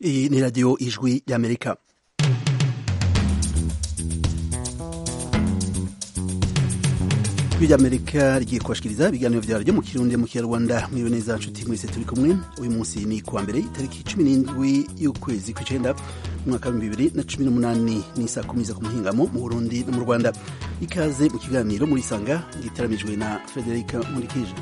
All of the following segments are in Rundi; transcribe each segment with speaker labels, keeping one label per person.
Speaker 1: Iyi ni radiyo ijwi y'amerika ijwi ry'amerika rigiye kubashikiriza ibiganiro vyaryo mu kirundi mu kinyarwanda mwiwe neza nshuti mwese turi kumwe uyu munsi ni kuwa mbere itariki cumi n'indwi y'ukwezi kw'icenda umwaka wa bibiri na cumi n'umunani ni saa kumi za ku muhingamo mu burundi no mu rwanda ikaze mu kiganiro muri sanga gitaramijwe na frederica murikije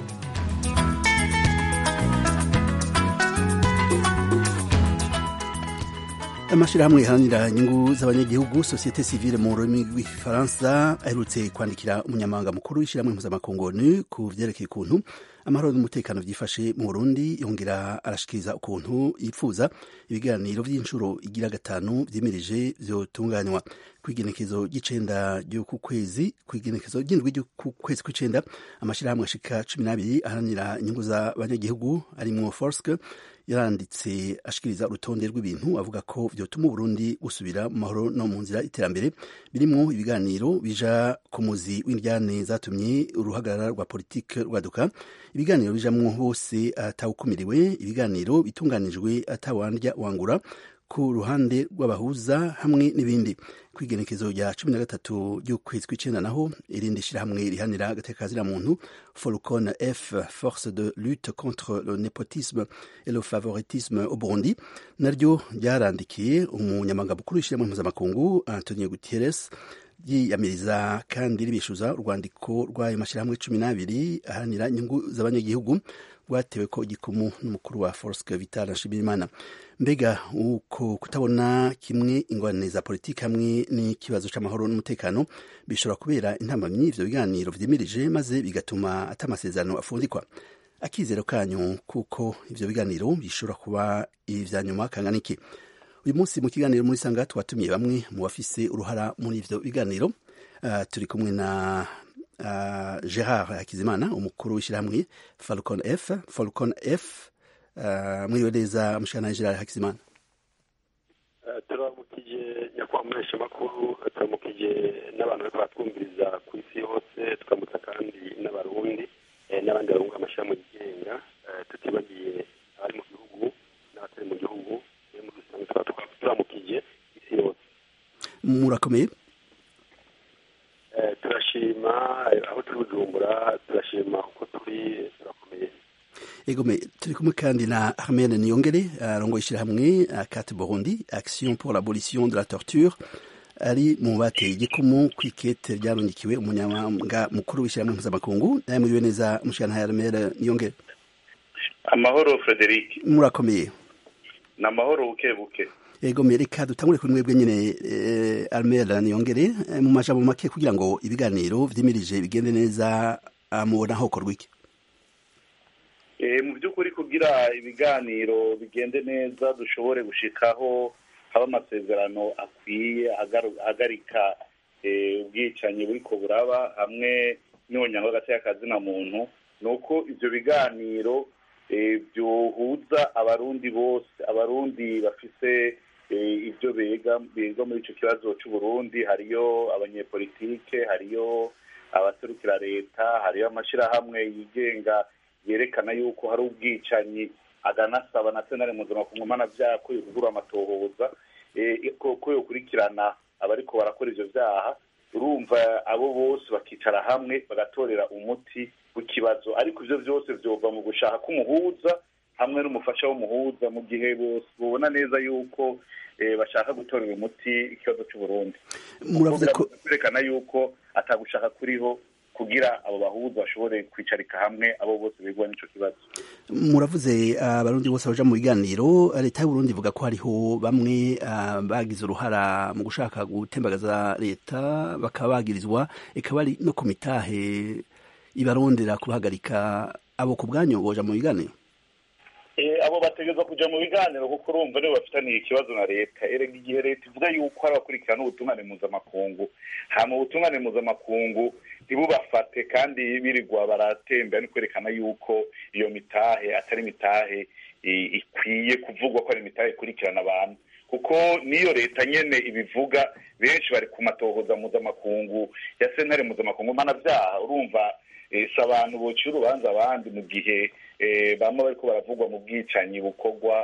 Speaker 1: amashirahamwe iharanira inyungu z'abanyagihugu societe civile mu rurimi rw'igifaransa aherutse kwandikira umunyamabanga mukuru w'ishirahamwe mpuzamakungu onu ku vyerekeye ukuntu amahoro n'umutekano vyifashe mu burundi yongera arashikiriza ukuntu yipfuza ibiganiro vy'incuro igira gatanu vyimirije vyotunganywa kw'igenekezo ry'icenda ry'uku kwezi kw'igenekezo ry'indwi ry'uku kwezi kw'icenda amashirahamwe ashika cumi n'abiri aharanira inyungu z'abanyagihugu arimwo forske yaranditse ashikiriza urutonde rw'ibintu avuga ko vyotuma uburundi busubira mu mahoro no mu nzira iterambere birimwo ibiganiro bija ku muzi w'indyane zatumye uruhagarara rwa politike rwaduka ibiganiro bijamwo bose atawukumiriwe ibiganiro bitunganijwe atawandya wangura ku ruhande rw'abahuza hamwe n'ibindi kw'igenekezo rya cumi na gatatu ry'ukwezi kw'icenda naho irindi shirahamwe rihanira agateka muntu Folcon F force de lutte contre le népotisme et le favoritisme au Burundi naryo ryarandikiye umunyamabanga mukuru w'ishirahamwe mpuzamakungu Antonio Guterres yiyamiriza kandi ribishuza urwandiko rw'ayo mashirahamwe cumi n'abiri aharanira inyungu z'abanyagihugu rwatewe ko igikumu n'umukuru wa Forske Vital Nshimirimana mbega uko kutabona kimwe ingorane za politiki hamwe n'ikibazo c'amahoro n'umutekano bishobora kubera intamamyi ivyo biganiro vyimirije maze bigatuma ata amasezerano afundikwa akizero kanyu kuko ivyo biganiro bishobora kuba ivya nyuma kangana iki uyu munsi mu kiganiro muri sanga twatumiye bamwe mu bafise uruhara muri ivyo biganiro uh, turi kumwe na uh, Gerard Hakizimana umukuru w'ishirahamwe Falcon F Falcon F uh, mwiriwe neza mushana Gerard Hakizimana
Speaker 2: uh, turamukije nyakubahwa muhesha makuru turamukije n'abantu bariko batwumviriza ku isi yose tukamutsa kandi n'abarundi eh, n'abandi barunga amashirahamwe yigenga uh, tutibagiye abari mu gihugu n'abatari mu gihugu eh, muri rusange tukaba turamukije isi yose
Speaker 1: murakomeye
Speaker 2: turashima aho turi bujumbura turashima uko turi turakomeye
Speaker 1: egome turi kumwe kandi na Armel Niyongere arongoye ishirahamwe Cat Burundi Action pour l'abolition de la torture ari mu bateye igikumu kw'ikete ryarungikiwe umunyamabanga mukuru w'ishirahamwe mpuzamakungu naye muriwe neza mushana Armel Niyongere
Speaker 3: amahoro Frederic
Speaker 1: murakomeye
Speaker 3: ni amahoro buke buke
Speaker 1: ego reka dutangure kuri mwebwe nyine eh, Armel Niyongere eh, mu majambo make kugira ngo ibiganiro vyimirije bigende neza mubona hokorwa iki
Speaker 3: eh, mu by'ukuri kugira ibiganiro bigende neza dushobore gushikaho haba amasezerano akwiye ahagarika ubwicanyi buriko buraba hamwe n'ubunyanga hagati y'akazina muntu ni uko ivyo biganiro byohuza abarundi bose abarundi bafise ibyo bega biga muri ico kibazo c'uburundi hariyo abanyepolitike hariyo abaserukira leta hariyo amashirahamwe yigenga yerekana yuko hari ubwicanyi aganasaba na senare mpuzamakungu mpanavyaha ko yokugura amatohoza ko yokurikirana abariko barakora ivyo vyaha urumva abo bose bakicara hamwe bagatorera umuti w'ikibazo ariko ivyo vyose vyova mu gushaka k'umuhuza hamwe n'umufasha w'umuhuza mu gihe bose bubona neza yuko bashaka gutorera umuti ikibazo c'uburundi
Speaker 1: muravuze ko
Speaker 3: kwerekana yuko atagushaka kuriho kugira abo bahuza bashobore kwicarika hamwe abo bose bigwa n'ico kibazo
Speaker 1: muravuze abarundi bose baja mu biganiro leta y'uburundi ivuga ko hariho bamwe bagize uruhara mu gushaka gutembagaza leta bakaba bagirizwa ikaba ari no ku mitahe ibarondera kubahagarika abo ku bwanyu boja mu biganiro
Speaker 3: abo bategerezwa kuja mu biganiro kuko urumva nibo bafitaniye ikibazo na leta erega igihe leta ivuga yuko hari abakurikirana ubutungane mpuzamakungu hama ubutungane mpuzamakungu ntibubafate kandi birirwa baratembera ni kwerekana yuko iyo mitahe atari imitahe ikwiye kuvugwa ko ari imitahe ikurikirana abantu kuko niyo leta nyene ibivuga benshi bari ku matohoza mpuzamakungu ya sentare mpuzamakungu mpanavyaha urumva si abantu bociye urubanza abandi mu gihe bamwe bariko baravugwa mu bwicanyi bukorwa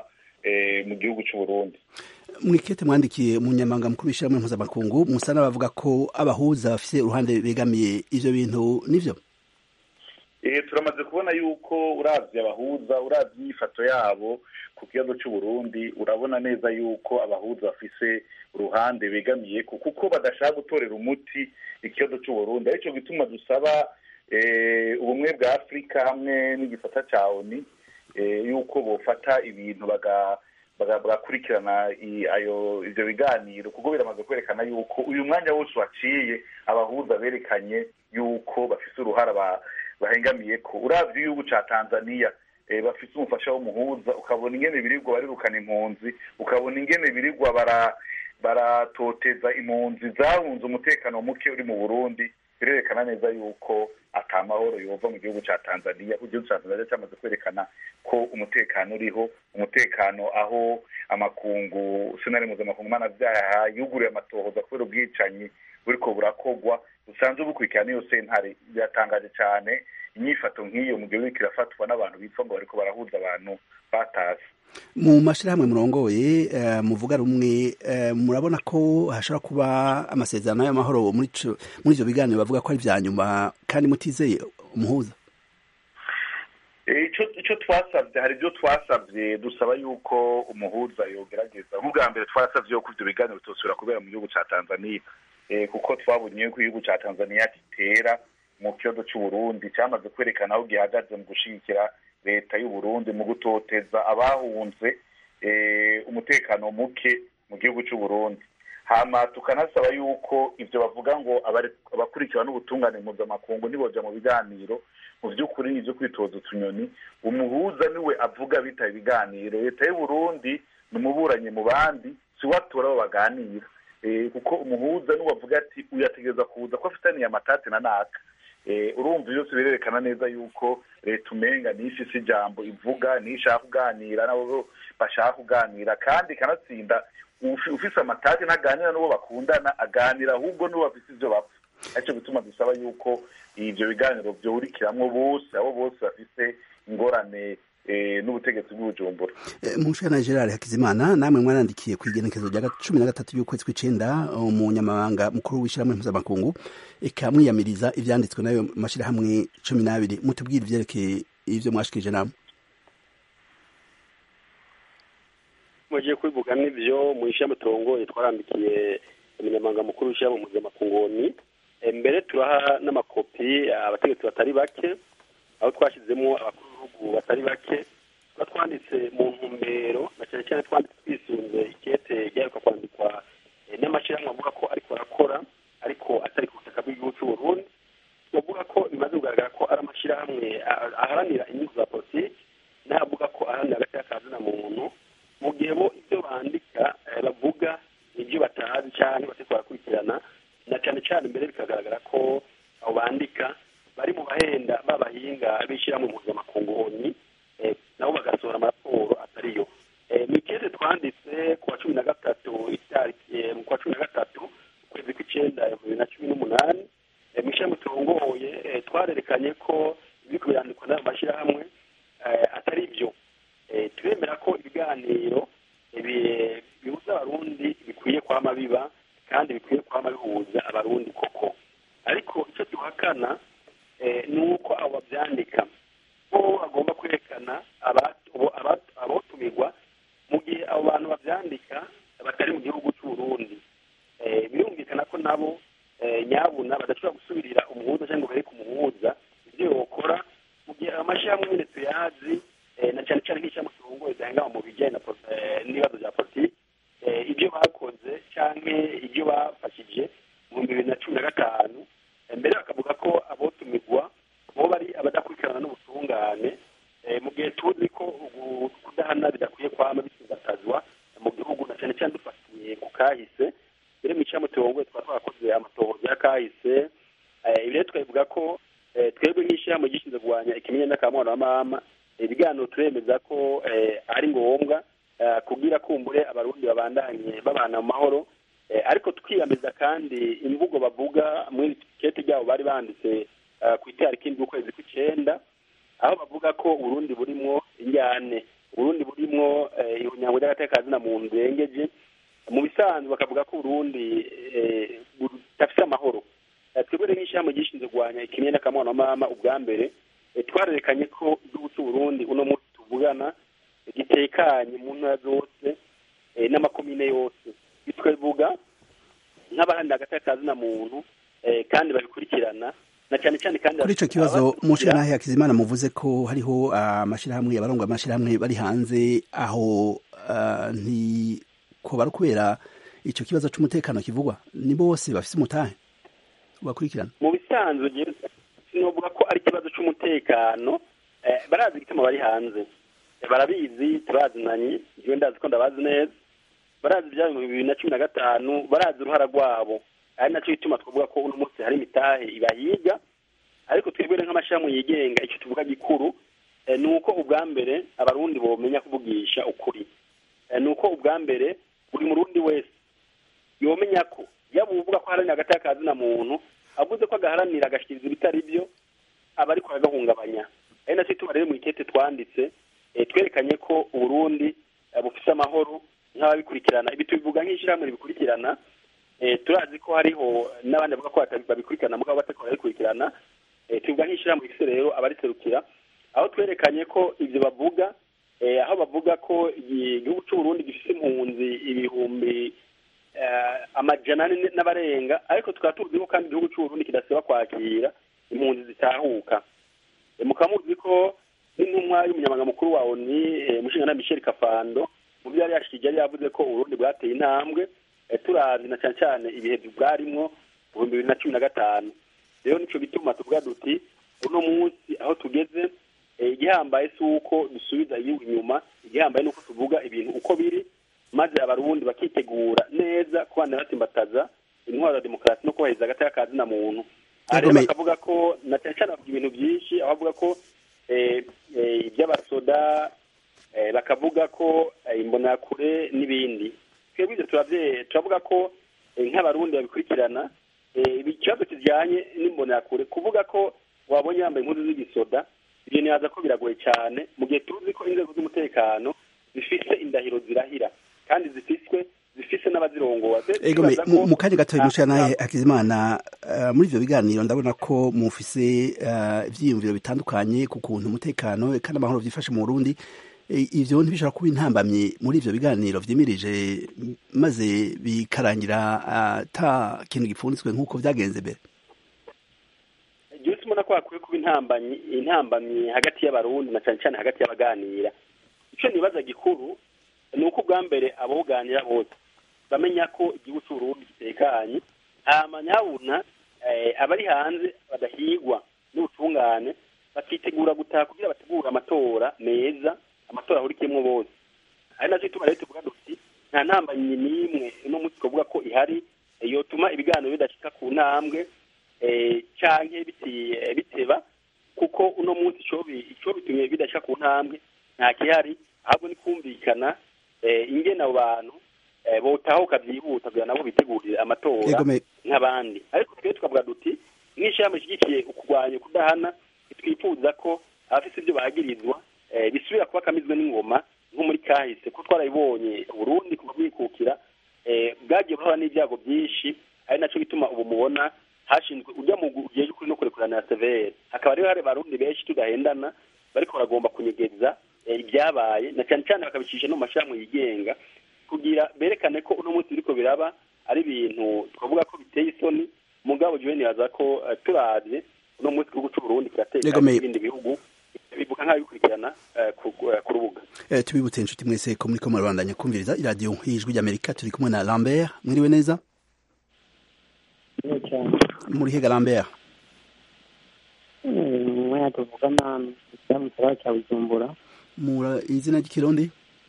Speaker 3: mu gihugu cy'u Burundi
Speaker 1: mwikete mwandikiye umunyamabanga mukuru w'ishyirahamwe mpuzamakungu musa n'abavuga ko abahuza bafite uruhande begamiye ivyo bintu nivyo
Speaker 3: turamaze kubona yuko urabye abahuza urabye imyifato yabo ku kibazo cy'u Burundi urabona neza yuko abahuza bafise uruhande begamiye kuko badashaka gutorera umuti ikibazo cy'u Burundi aricyo gituma dusaba ubumwe bwa afurika hamwe n'igisata cya oni yuko bofata ibintu bagakurikirana ibyo biganiro kuko biramaze kwerekana yuko uyu mwanya wose waciye abahuza berekanye yuko bafise uruhara bahengamiye ko urabye igihugu cya tanzania bafite umufasha w'umuhuza ukabona ingene birirwa barirukana impunzi ukabona ingene birirwa baratoteza impunzi zahunze umutekano muke uri mu burundi birerekana neza yuko atamahoro yova mu gihugu cya tanzania ku gihugu cya tanzania cyamaze kwerekana ko umutekano uriho umutekano aho amakungu sinari mpuzamakungu mpanabyaha yuguriye amatohoza kubera ubwicanyi buriko burakogwa busanzwe bukurikirana iyo sentare biratangaje cyane inyifato nk'iyo mu gihugu kirafatwa n'abantu bitwa ngo bariko barahuza abantu batase
Speaker 1: mu mashyirahamwe murongoye muvuga rumwe murabona ko hashobora kuba amasezerano y'amahoro muri ibyo biganiro bavuga ko ari ibya nyuma kandi mutizeye umuhuza
Speaker 3: icyo twasabye hari ibyo twasabye dusaba yuko umuhuza yogerageza nk'ubwa mbere twasabye yuko ibyo biganiro bitosubira kubera mu gihugu cya tanzania kuko twabonye yuko igihugu cya tanzania gitera mu kibazo cy'uburundi cyamaze kwerekana aho gihagaze mu gushyigikira leta y'uburundi mu gutoteza abahunze umutekano muke mu gihugu cy'uburundi hama tukanasaba yuko ibyo bavuga ngo abakurikirana n'ubutungane mpuzamakungu niboja mu biganiro mu by'ukuri ni ibyo kwitoza utunyoni umuhuza niwe avuga bitaba ibiganiro leta y'uburundi ni umuburanyi mu bandi si we atora abo baganira kuko umuhuza niwe avuga ati uyategereza kuza ko afitaniye amatati na naka urumva byose birerekana neza yuko leta umenga niyo ifise ijambo ivuga niyo ishaka kuganira nabo bashaka kuganira kandi ikanatsinda ufise amatati ntaganira n'uwo bakundana aganira ahubwo n'uwo bafise ivyo bapfa aricyo bituma dusaba yuko ivyo biganiro vyurikiramwo bose abo bose bafise ingorane n'ubutegetsi bw'ubujumbura
Speaker 1: mushana gerard hakizimana namwe mwarandikiye ku igenekezo rya cumi na gatatu y'ukwezi kw'icenda umunyamabanga mukuru w'ishyirahamwe mpuzamakungu eka mwiyamiriza ivyanditswe n'ayo mashirahamwe cumi n'abiri mutubwire ivyerekeye ivyo mwashikirije namwe
Speaker 2: mugiye kubivuga n'ivyo mu ishyirahamwe turongoye twarandikiye umunyamabanga mukuru w'ishyirahamwe mpuzamakungu mbere turaha n'amakopi abategetsi batari bake aho twashyizemo abakuru b'ibihugu batari bake tuba twanditse mu ntumbero na cyane cyane twanditse twisunze ikete ryaheruka kwandikwa n'amashyirahamwe avuga ko ariko arakora ariko atari ku butaka bw'igihugu cy'u Burundi tuvuga ko bimaze kugaragara ko ari amashyirahamwe aharanira inyungu za politiki n'avuga ko aharanira agaciro kazina muntu mu gihe bo ibyo bandika bavuga nibyo batazi cyangwa batari barakurikirana na cyane cyane mbere bikagaragara ko abo bandika bari mu bahenda b'abahinga b'ishyirahamwe mpuzamakungu oni nabo bagasohora amaraporo atariyo mu ikete twanditse ku wa cumi na gatatu itariki mu kwa cumi na gatatu ukwezi kw'icyenda bibiri na cumi n'umunani mu ishyirahamwe turongoye twarerekanye ko ibiriko birandikwa n'ayo mashyirahamwe atari byo turemera ko ibiganiro bihuza abarundi bikwiye kwama biba kandi bikwiye kwama bihuza abarundi koko ariko icyo duhakana ni uko abo babyandika bo bagomba kwerekana abotumirwa mu gihe abo bantu babyandika batari mu gihugu cy'uburundi birumvikana ko nabo nyabuna badashobora gusubirira umuhuza cyangwa bereke umuhuza ibyo bakora mu gihe amashyirahamwe nyine tuyazi na cyane cyane nk'ishyirahamwe turongoye zihangama mu bijyanye n'ibibazo bya politiki ibyo bakoze cyangwa ibyo bafashije mu bihumbi bibiri na cumi na gatanu mbere bakavuga ko abotumirwa bo bari abadakurikirana n'ubutungane mu gihe tuzi ko kudahana bidakwiye kwama bisigatazwa mu gihugu na cyane cyane dufatiye ku kahise mbere mu ishyirahamwe turongoye twaba twakoze amatohoza ya kahise ibi rero tukabivuga ko twebwe nk'ishyirahamwe gishinzwe kurwanya ikimenyane n'akamwana wa mama ibiganiro turemeza ko ari ngombwa kugira kumbure abarundi babandanye babana mu mahoro ariko twiyameza kandi imvugo bavuga muri kete ryabo bari banditse ku itariki indwi ukwezi kw'icyenda aho bavuga ko uburundi burimwo injyane uburundi burimwo ihunyango agateka kazina muntu urengeje mu bisanzwe bakavuga ko uburundi budafite amahoro twebwe rero nk'ishyirahamwe gishinzwe kurwanya ikimwe n'akamwana mama ubwa mbere twarerekanye ko igihugu cy'uburundi uno munsi tuvugana gitekanye mu ntara zose n'amakomine yose twavuga nk'abaharanira agateka kazina muntu kandi babikurikirana na cyane cyane kandi
Speaker 1: kuri icyo kibazo mushirahe hakizimana muvuze ko hariho amashyirahamwe abarongo amashyirahamwe bari hanze aho ntiko bari kubera icyo kibazo cy'umutekano kivugwa ni bose bafite umutahe bakurikirana
Speaker 2: mu bisanzwe sinovuga ko ari ikibazo cy'umutekano barazi igituma bari hanze barabizi turazinanye igihe ndazi ko ndabazi neza barazi ibya bibiri na cumi na gatanu barazi uruhara rwabo ari nacyo gituma twavuga ko uno munsi hari imitahe ibahiga ariko twebwe nk'amashyirahamwe yigenga icyo tuvuga gikuru ni uko ubwa mbere abarundi bomenya kuvugisha ukuri ni uko ubwa mbere buri murundi wese yomenya ko yaba uvuga ko aharanira agateka kazina muntu avuze ko agaharanira agashyikiriza ibitari byo aba ariko aragahungabanya ari nacyo gituma rero mu ikete twanditse twerekanye ko uburundi bufite amahoro nk'ababikurikirana ibi tubivuga nk'ishyirahamwe ribikurikirana turazi ko hariho n'abandi bavuga ko babikurikirana mugabo batako barabikurikirana tuvuga nk'ishyirahamwe rifite rero abariserukira aho twerekanye ko ibyo bavuga aho bavuga ko igihugu cy'uburundi gifite impunzi ibihumbi amajana ane n'abarenga ariko tukaba tuzi ko kandi igihugu cy'uburundi kidasiba kwakira impunzi zitahuka mukaba muzi ko n'intumwa y'umunyamabanga mukuru wa oni mushinga na michel kafando mu byo yari yashyize yari yavuze ko uburundi bwateye intambwe turazi na cyane cyane ibihe bwarimwo ibihumbi bibiri na cumi na gatanu rero nicyo gituma tuvuga duti uno munsi aho tugeze igihambaye si uko dusubiza igihugu inyuma igihambaye ni uko tuvuga ibintu uko biri maze abarundi bakitegura neza kubana batimbataza intwaro ya demokarasi no kubahiriza agateka kazina muntu rero bakavuga ko na cyane cyane bavuga ibintu byinshi aho bavuga ko iby'abasoda bakavuga ko imbonakure n'ibindi twebwe ibyo turavuga ko nk'abarundi babikurikirana ikibazo kijyanye n'imbonakure kuvuga ko wabonye yambaye impuzu z'igisoda ibyo ntiyaza ko biragoye cyane mu gihe tuzi ko inzego z'umutekano zifite indahiro zirahira kandi zifiswe zifise n'abazirongoza
Speaker 1: mu kanya gatoya mushira nawe hakizimana muri ivyo biganiro ndabona ko mufise ivyiyumviro bitandukanye ku kuntu umutekano kandi amahoro vyifashe mu burundi ivyo ntibishobora kuba intambamyi muri ivyo biganiro vyimirije maze bikarangira ata kintu gipfunditswe nk'uko vyagenze mbere
Speaker 2: jewe simona ko hakwiye kuba intambamyi intambamyi hagati y'abarundi na cane cane hagati y'abaganira ico nibaza gikuru ni uko ubwa mbere aboganira bose bamenya ko igihugu cy'uburundi gitekanye hama nyabuna abari hanze badahigwa n'ubutungane bakitegura gutaha kugira bategure amatora meza amatora ahurikiyemo bose ari nacyo ituma rero tuvuga duti nta ntambanyi n'imwe uno munsi twavuga ko ihari yotuma ibiganiro bidashika ku ntambwe canke biteba kuko uno munsi ico bitumye bidashika ku ntambwe nta kihari ahubwo ni kumvikana ingene abo bantu botahuka byihuta kugira nabo bitegurire amatora nk'abandi ariko twe tukavuga duti nk'ishyirahamwe ishyigikiye ukurwanya kudahana twifuza ko abafite ibyo bagirizwa bisubira kuba kamizwe n'ingoma nko muri kahise ko twarabibonye burundi kuva bwikukira bwagiye buhura n'ibyago byinshi ari nacyo gituma ubu mubona hashinzwe ujya mu gihe cy'ukuri no kurekurana severe hakaba rero hari barundi benshi tudahendana bariko baragomba kunyegeza ibyabaye na cyane cyane bakabicisha no mu mashyirahamwe yigenga kugira berekane ko uno munsi biriko biraba ari ibintu twavuga ko biteye isoni mugabo jewe nibaza ko turavye uno munsi igihugu c'uburundi kirateka ibindi bihugu bivuga nk'abikurikirana ku rubuga
Speaker 1: tubibutse inshuti mwese ko muriko murabandanya kumviriza iradiyo y'ijwi ry'amerika turi kumwe na lambert mwiriwe neza muri hega lambert
Speaker 4: umwanya tuvugana mu kiraro cya bujumbura
Speaker 1: mura izina ry'ikirundi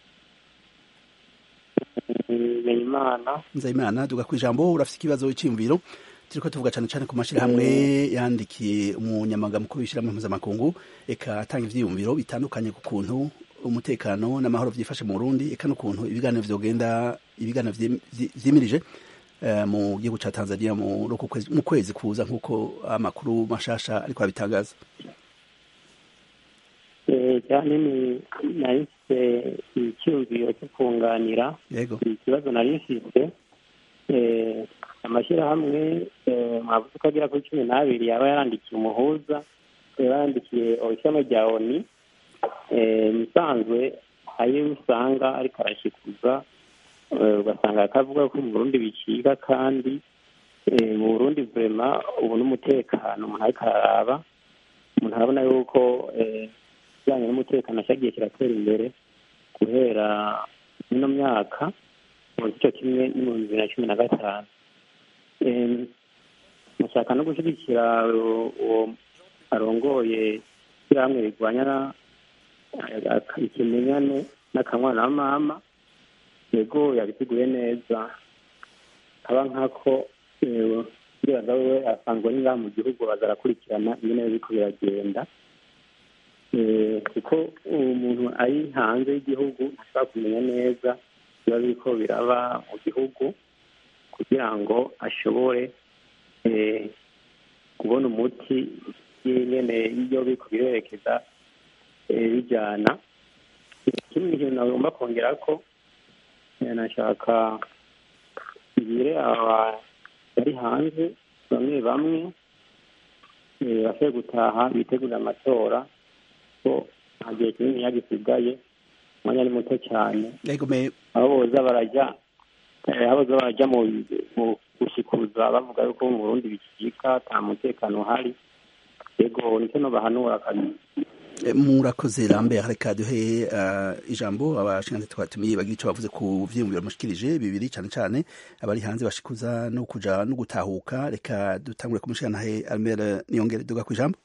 Speaker 4: nzeyimana
Speaker 1: nzeyimana duga ku ijambo urafite ikibazo cy'imviro turiko tuvuga cyane cyane ku mashyirahamwe yandikiye umunyamabanga mukuru w'ishyirahamwe mpuzamakungu eka atanga ivyiyumviro bitandukanye ku kuntu umutekano n'amahoro vyifashe mu Burundi eka n'ukuntu ibiganiro vyogenda ibiganiro vyimirije mu gihugu ca Tanzania mu kwezi kuza nk'uko amakuru mashasha ariko abitangaza
Speaker 4: cyane ni nari mfite icyumviro cyo kunganira
Speaker 1: yego
Speaker 4: ikibazo nari mfite eh, amashyirahamwe eh, mwavuze ko agera kuri cumi n'abiri yaba yarandikiye umuhuza yaba yarandikiye ishami rya oni eh, musanzwe ayo usanga ariko arashikuza eh, ugasanga akavuga ko mu burundi bicika kandi eh, mu burundi vurema ubu n'umutekano umuntu ariko araraba umuntu arabona yuko eh, ikijyanye n'umutekano cyagiye kiratera imbere guhera ino myaka mu gice kimwe n'ibihumbi bibiri na cumi na gatanu Em, mushaka no gushyigikira uwo uwo arongoye ishyirahamwe rirwanya na- aka- ikimenyane n'akamwana wa mama yego yabiteguye neza kaba nkako eh, ndibaza wewe asanzwe ari ngaha mu gihugu baza arakurikirana ingene biriko biragenda Eh, kuko umuntu ari hanze y'igihugu ntashobora kumenya neza biba biriko biraba mu gihugu kugira ngo ashobore eh, kubona umuti y'ingene iyo biriko birerekeza eh, bijana ikindi kintu nagomba kongera ko eh, nashaka ngire aba bari hanze bamwe bamwe eh, bashoboye gutaha bitegurira amatora ko nta gihe kinini yagisigaye umwanya ni muto cyane
Speaker 1: yego me
Speaker 4: aho boza barajya eh, aho boza barajya mu mu gushikuza bavuga yuko mu Burundi bikika nta mutekano uhari yego nicyo no bahanura kabisa
Speaker 1: Eh, murakoze Lambert reka duhe uh, ijambo abashinzwe twatumiye bagira icyo bavuze ku vyiyumviro mushikirije bibiri cyane cyane abari hanze bashikuza no kuja no gutahuka reka dutangure kumushikanahe Almere niyongere duga ku ijambo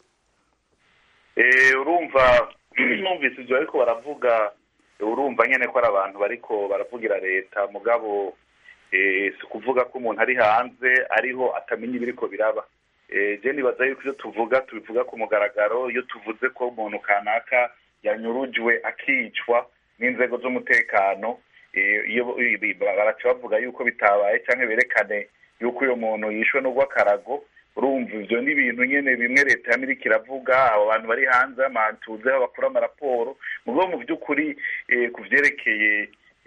Speaker 3: Eh, urumva numvise ibyo ariko baravuga urumva nyene ko ari abantu bariko baravugira leta mugabo eh, si kuvuga ko umuntu ari hanze ariho atamenya ibiriko biraba Eh, je nibaza yuko iyo tuvuga tubivuga ku mugaragaro iyo tuvuze ko umuntu kanaka yanyurujwe akicwa n'inzego z'umutekano eh, iyo ibi- baraca bavuga yuko bitabaye canke berekane yuko uyo muntu yishwe n'urw'akarago urumva ivyo ni ibintu nyene bimwe leta yamirika iravuga abo bantu bari hanze amantuzeho bakura amaraporo mugabo mu by'ukuri eh, ku vyerekeye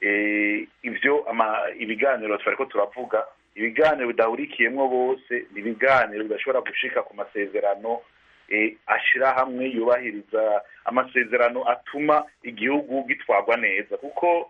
Speaker 3: eh, ivyo ama- ibiganiro twariko turavuga ibiganiro bidahurikiyemwo bose ni ibiganiro bidashobora gushika ku masezerano eh, ashira hamwe yubahiriza amasezerano atuma igihugu gitwarwa neza kuko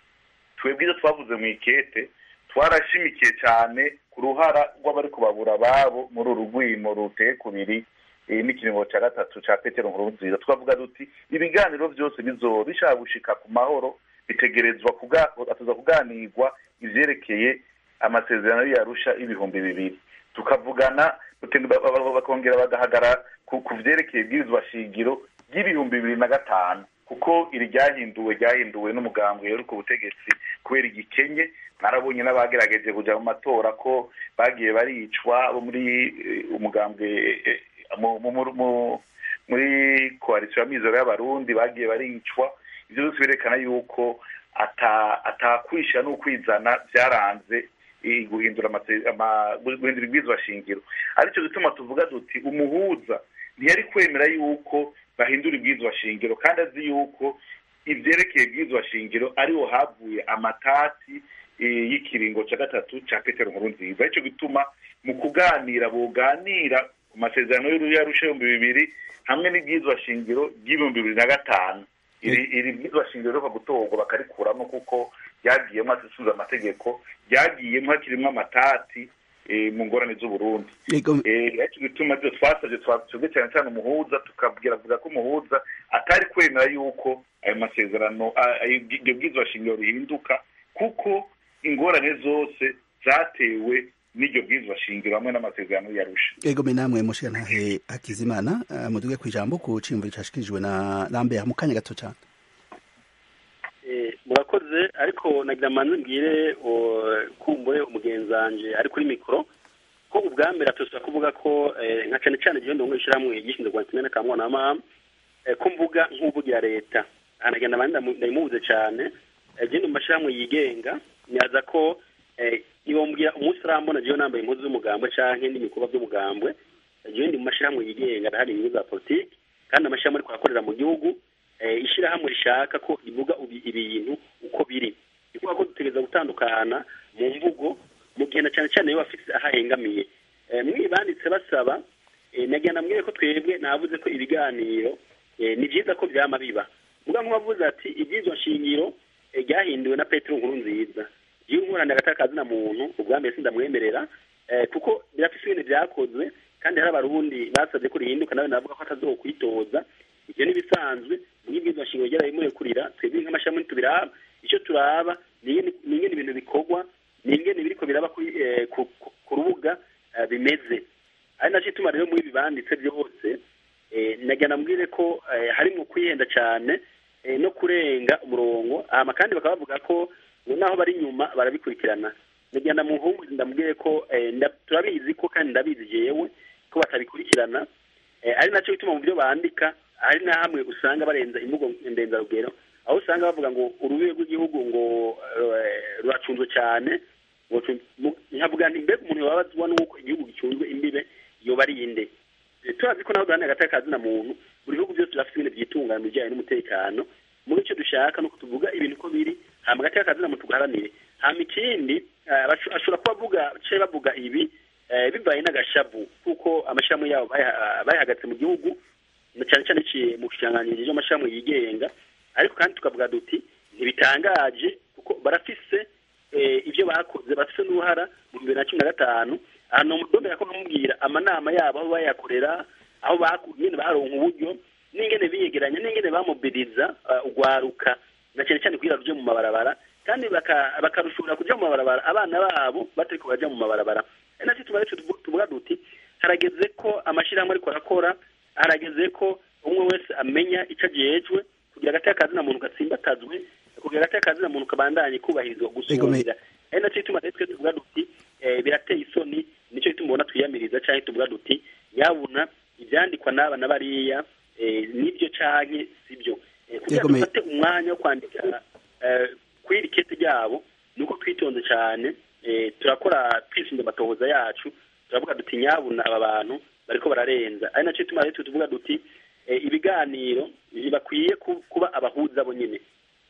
Speaker 3: twebwe ibyo twavuze mu ikete twarashimikiye cyane ku ruhara rw'abari kubabura ababo muri uru rwimo ruteye kubiri eh, n'ikiringo cya gatatu cya petero nkurunziza twavuga duti ibiganiro byose bizoba bishaka gushika ku mahoro bitegerezwa kuga- atuza kuganirwa ivyerekeye amasezerano yarusha ibihumbi bibiri tukavugana tuke- ba- ba- ba- bakongera bagahagara ku ku vyerekeye ibwirizwa shingiro ry'ibihumbi bibiri na gatanu kuko iri ryahinduwe ryahinduwe n'umugambwe yari ku butegetsi kubera igikenye narabonye n'abagerageje kuja mu matora ko bagiye baricwa bo muri eh, umugambwe eh, mu- mu- mu- mu- muri koalisiyo y'amizero y'abarundi bagiye baricwa ivyo byose birerekana yuko ata atakwisha n'ukwizana byaranze eh, guhindura amase- ama- guhindura ibwirizwa shingiro aricyo gituma tuvuga duti umuhuza ntiyari kwemera yuko bahindura ibwirizwa shingiro kandi azi yuko ivyerekeye ibwirizwa shingiro ariho havuye amatati eh, y'ikiringo ca gatatu ca petero nkuru nziza ico gituma mu kuganira boganira ku masezerano y'arusha ibihumbi bibiri hamwe n'ibwirizwa shingiro ry'ibihumbi bibiri na gatanu iri iri bwirizwa shingiro riheruka gutorwa bakarikuramo kuko ryagiyemo asubiza amategeko ryagiyemo hakirimwo amatati eh, mu ngorane z'uburundi
Speaker 1: yego
Speaker 3: ariko bituma byo twasabye twasabye cyane cyane umuhuza tukabwira avuga ko umuhuza atari kwemera yuko ayo masezerano a- ayo iryo bwirizwa shingiro rihinduka kuko ingorane zose zatewe n'iryo bwirizwa shingiro hamwe n'amasezerano yarusha
Speaker 1: yego me namwe mushikanahe Hakizimana uh, muduge ku ijambo ku ciyumviro cashikirijwe na Lambert mu kanya gato cyane
Speaker 2: Eh, murakoze ariko nagira manze mbwire o- kumbure umugenzi wanje ari kuri mikoro ko ubwa mbere atusa kuvuga ko eh, nka cane cane igihe ndongo ishiramwe gishinzwe kwa kimene ka mwana wa mama eh, ko mvuga nk'uvugira leta anagenda abandi ndamu- ndayimubuze cane eh, je ndi mu mashirahamwe yigenga nyaza ko eh, iyo mbwira umunsi urambona jewe nambaye impuzu z'umugambwe canke n'ibikorwa by'umugambwe jewe ndi mu mashirahamwe yigenga ndahari inyungu za politiki kandi amashirahamwe ariko arakorera mu gihugu ishyirahamwe rishaka ko rivuga ibintu uko biri ni ukuvuga ko dutegereza gutandukana mu mvugo mu gihe na cyane cyane iyo bafite aho ahengamiye mwibanditse basaba nagira namwire ko twebwe navuze ko ibiganiro ni byiza ko byama biba muga nk'uwavuze ati iby'izo nshingiro ryahinduwe na petero nkuru nziza iyo nkorana hagati na muntu ubwa mbere sindamwemerera kuko birafite ibintu byakozwe kandi hari abarundi basabye ko rihinduka nawe navuga ko atazokwitoza ibyo n'ibisanzwe n'ibwirizwa nshingiro ryarabimurekurira twebwe nk'amashami ntitubiraba icyo turaba ni ingene ibintu bikorwa ni ingene biriko biraba ku rubuga bimeze ari nacyo ituma rero muri ibi banditse byose nagira namubwire ko harimo kwihenda cyane no kurenga umurongo hama kandi bakaba bavuga ko naho bari inyuma barabikurikirana nagira ndamuhumurize ndamubwire ko turabizi ko kandi ndabizi jewe ko batabikurikirana ari nacyo bituma mu byo bandika hari na hamwe usanga barenza imvugo ndenzarugero aho usanga bavuga ngo urubibe rw'igihugu ngo ruracunzwe cyane nkavuga nti mbega umuntu yababazwa n'uko igihugu gicunzwe imbibe yoba ari inde turazi ko naho duhana hagati y'akazina muntu buri bihugu byose birafite ibintu byitunganya mu bijyanye n'umutekano muri icyo dushaka ni uko tuvuga ibintu uko biri hama hagati y'akazina muntu tugaharanire hama ikindi ashobora kuba avuga ce bavuga ibi bivaye n'agashavu kuko amashami yabo bayahagaritse mu gihugu cyane cyane iciye mu kiranganirizo cy'amashami yigenga ariko kandi tukavuga duti ntibitangaje kuko barafise ibyo bakoze bafite n'uruhara mu bibiri na cumi na gatanu ahantu umudomera ko bamubwira amanama yabo aho bayakorera aho nyine baronka uburyo n'ingene biyegeranya n'ingene bamubiriza ugwaruka na cyane cyane kugira ruje mu mabarabara kandi bakarushobora kuja mu mabarabara abana babo batariko baja mu mabarabara ari nacyo tuba tuvuga duti harageze ko amashyirahamwe ariko arakora harageze ko umwe wese amenya icyo ajejwe kugira agati y'akazina muntu gatsimbatazwe kugira agati y'akazina muntu kabandanye kubahirizwa gusumira ari nacyo gituma rero twe tuvuga duti birateye isoni nicyo gituma ubona twiyamiriza cyangwa tuvuga duti yabona ibyandikwa n'aba na bariya nibyo canke sibyo kugira dufate umwanya wo kwandika kuri iri kete ryabo ni uko twitonze cyane turakora twisunze amatohoza yacu turavuga duti nyabuna aba bantu bariko bararenza ari nacyo gituma rero tuvuga duti ibiganiro bakwiye kuba abahuza bo nyine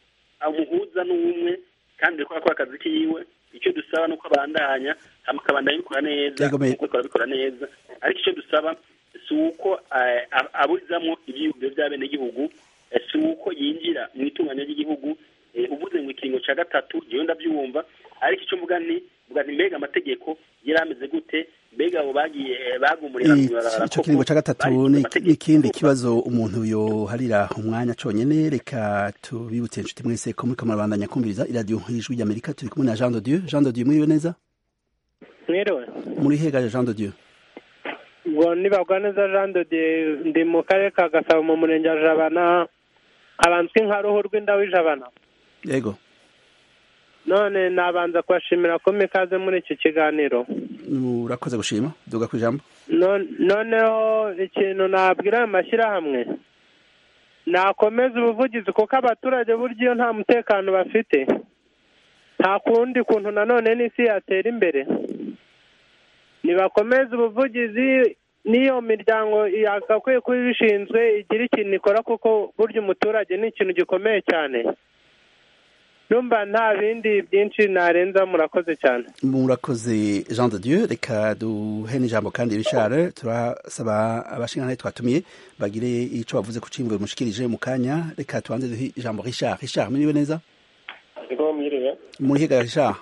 Speaker 2: umuhuza n'umwe kandi ariko arakora akazi kiwe icyo dusaba ni uko abandanya akabandanya bikora neza kuko bikora neza ariko icyo dusaba si uko aburizamo ibyiyumviro by'abenegihugu si uko yinjira mu itunganya ry'igihugu uvuze ngo ikiringo cya gatatu ngewe ndabyumva ariko icyo mvuga ni mvuga ni mbega amategeko yari ameze gute mbega abo bagiye bagumurira
Speaker 1: icyo kiringo cya gatatu ni ikindi kibazo umuntu yoharira umwanya cyonyine reka tubibutse inshuti mwese ko muri kamarubanda kumviriza iradiyo y'ijwi ry'amerika turi kumwe na jean de dieu jean de dieu mwiriwe neza
Speaker 5: mwiriwe
Speaker 1: muri hegaje jean de dieu
Speaker 5: ngo nibagwa neza jean de dieu ndi mu karere ka gasabo mu murenge wa jabana abanzwi nka ruhu rw'inda w'ijabana
Speaker 1: yego
Speaker 5: none nabanza kubashimira ko mikaze muri iki kiganiro
Speaker 1: urakoze gushima duga ku ijambo
Speaker 5: noneho ikintu nabwira ayo mashyirahamwe nakomeza ubuvugizi kuko abaturage burya iyo nta mutekano bafite nta kundi kuntu nanone n'isi yatera imbere nibakomeze ubuvugizi n'iyo miryango yagakwiye kuba ibishinzwe igira ikintu ikora kuko burya umuturage ni ikintu gikomeye cyane numva nta bindi byinshi narenza murakoze cyane
Speaker 1: murakoze jean de dieu reka duhe n'ijambo kandi rishare turasaba abashingantahe twatumiye bagire icyo bavuze ku cimbo mushikirije mu kanya reka tubanze duhe ijambo richard richard mwiriwe neza
Speaker 6: mwiriwe
Speaker 1: muri higa richard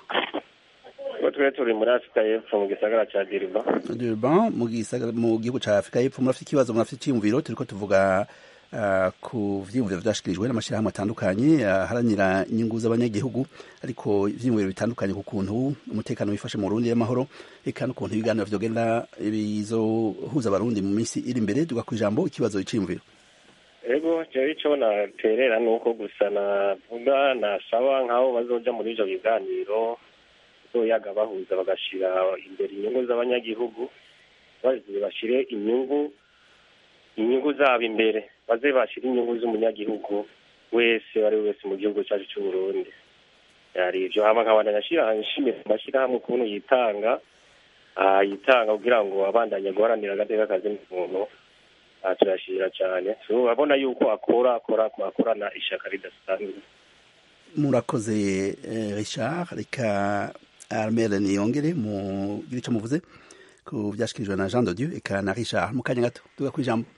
Speaker 6: twe turi muri afurika y'epfo mu gisagara cya diriba
Speaker 1: durban mu gihugu cya afurika y'epfo murafite ikibazo murafite icyiyumviro turiko tuvuga ku vyiyumviro vyashikirijwe n'amashirahamwe atandukanye aharanira inyungu z'abanyagihugu ariko ivyiyumviro bitandukanye ku kuntu umutekano wifashe mu Burundi y'amahoro eka n'ukuntu ibiganiro vyogenda bizohuza abarundi mu minsi iri imbere duga ku ijambo ikibazo iciyumviro
Speaker 6: ego jewe ico naterera ni uko gusa navuga nasaba nk'abo bazoja muri ivyo biganiro bazoyaga bahuza bagashira imbere inyungu z'abanyagihugu baze bashire inyungu inyungu zabo imbere baze bashira inyungu z'umunyagihugu wese ari we wese mu gihugu cyacu cy'u Burundi yari ivyo hama nkabandanya nshimira amashyirahamwe ukuntu yitanga yitanga kugira ngo abandanye guharanira agateka kazi n'umuntu aha turashimira cyane urabona yuko akora akora akorana ishaka ridasanzwe
Speaker 1: murakoze eh, richard reka armel niyongere mugire icyo muvuze ku byashyikirijwe na jean de dieu eka na richard mu kanya gato tuga ku ijambo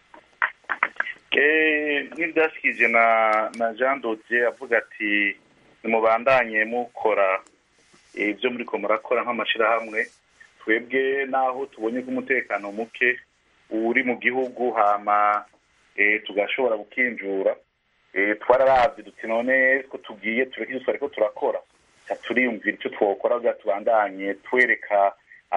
Speaker 3: Eh, nk'ibyashyikirije na na jean dodier avuga ati nimubandanye mukora eh, ibyo muri ko murakora nk'amashyirahamwe twebwe n'aho tubonye ko umutekano muke uri mu gihugu hama eh, tugashobora gukinjura eh, twararavye duti none ko tugiye tureke ivyo twariko turakora ca turiyumvira icyo twokora kugira tubandanye twereka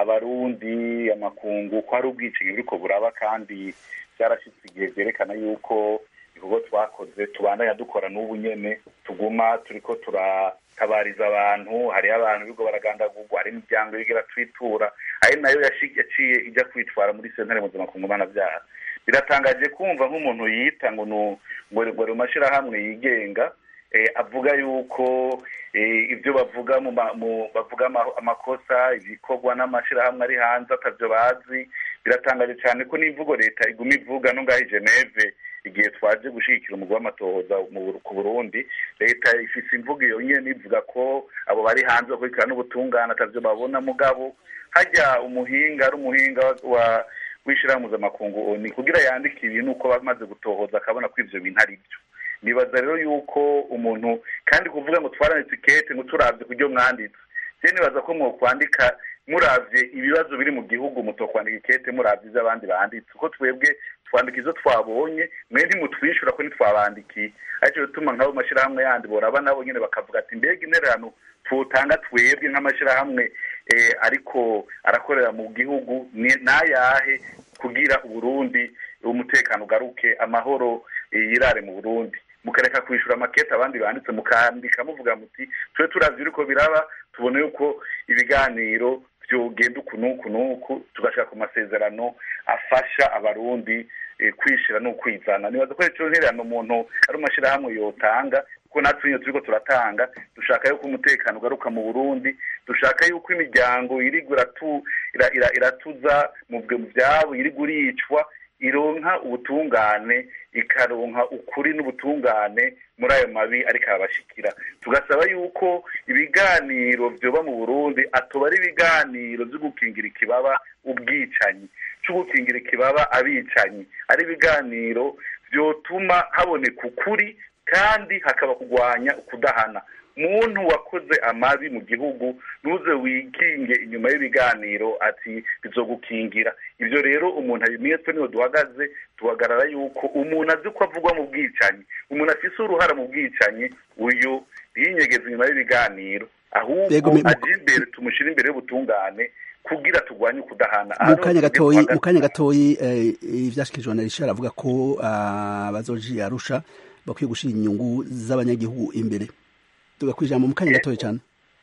Speaker 3: abarundi amakungu ko hari ubwicanyi buriko buraba kandi byarashyitse igihe byerekana yuko ibikorwa twakoze tubandanya dukora n'ubu nyene tuguma turiko turatabariza abantu hariho abantu biriko baragandagurwa hari imiryango iriko iratwitura ari nayo yashi- yaciye ijya kwitwara muri sentare mpuzamakungu mpanabyaha biratangaje kumva nk'umuntu yita ngo nu- ngo ngo ari mu mashyirahamwe yigenga eh, avuga yuko eh, ibyo bavuga mu ma- mu- bavuga ama- amakosa ibikorwa n'amashyirahamwe ari hanze atavyo bazi biratangaje cyane ko n'imvugo leta iguma ivuga no ngaho i geneve igihe twaje gushyigikira umugwi w'amatohoza mu Bur- ku burundi leta ifise imvugo iyo nyene ivuga ko abo bari hanze bakurikirana n'ubutungane atavyo babona mugabo hajya umuhinga ari umuhinga wa w'ishirahamwe mpuzamakungu ni kugira yandike ibintu uko bamaze gutohoza akabona ko ivyo bintu ari byo nibaza rero yuko umuntu kandi kuvuga ngo twaranditse ikete ngo turavye kuryo mwanditse je nibaza ko mwokwandika muravye ibibazo biri mu gihugu mutokwandika ikete muravye ivyo abandi banditse kuko twebwe twandika izo twabonye mwe ntimutwishyura ko ntitwabandikiye aricyo bituma nk'abo mashyirahamwe yandi boraba nabo nyine bakavuga ati mbega intererano tutanga twebwe nk'amashyirahamwe eh, ariko arakorera mu gihugu ni- n'ayahe kugira uburundi umutekano ugaruke amahoro eh, yirare mu burundi mukareka kwishyura amakete abandi banditse mukandika muvuga muti tube turavye uriko biraba tubone yuko ibiganiro vyogenda uku n'uku n'uku tugashaka ku masezerano afasha abarundi eh, kwishira n'ukwizana nibaza ko ico ntererano umuntu ari umashyirahamwe yotanga kuko natwe nyine turiko turatanga dushaka yuko umutekano ugaruka mu burundi dushaka yuko imiryango irigwa iratu- ira- ira- iratuza mu bwe- mu vyabo irigwa iricwa ironka ubutungane ikaronka ukuri n'ubutungane muri ayo mabi ariko arabashikira tugasaba yuko ibiganiro vyoba mu burundi atoba ari ibiganiro vyo gukingira ikibaba ubwicanyi co gukingira ikibaba abicanyi ari ibiganiro vyotuma haboneka ukuri kandi hakaba kurwanya ukudahana muntu wakoze amabi mu gihugu ntuze wikinge inyuma y'ibiganiro ati bizogukingira ibyo rero umuntu abimenye twe niho duhagaze tuhagarara yuko umuntu azi ko avugwa mu bwicanyi umuntu afise uruhara mu bwicanyi uyu yinyegeza inyuma y'ibiganiro ahubwo
Speaker 1: Yego, me- mu-
Speaker 3: aje imbere tumushyire imbere y'ubutungane kugira turwanye ukudahana
Speaker 1: mu kanya gatoyi mu kanya gatoyi eh, ivyashikirijwe na Richard avuga ko ah, abazoji arusha bakwiye gushira inyungu z'abanyagihugu imbere tugakwijambo mu kanya gatoyi cyane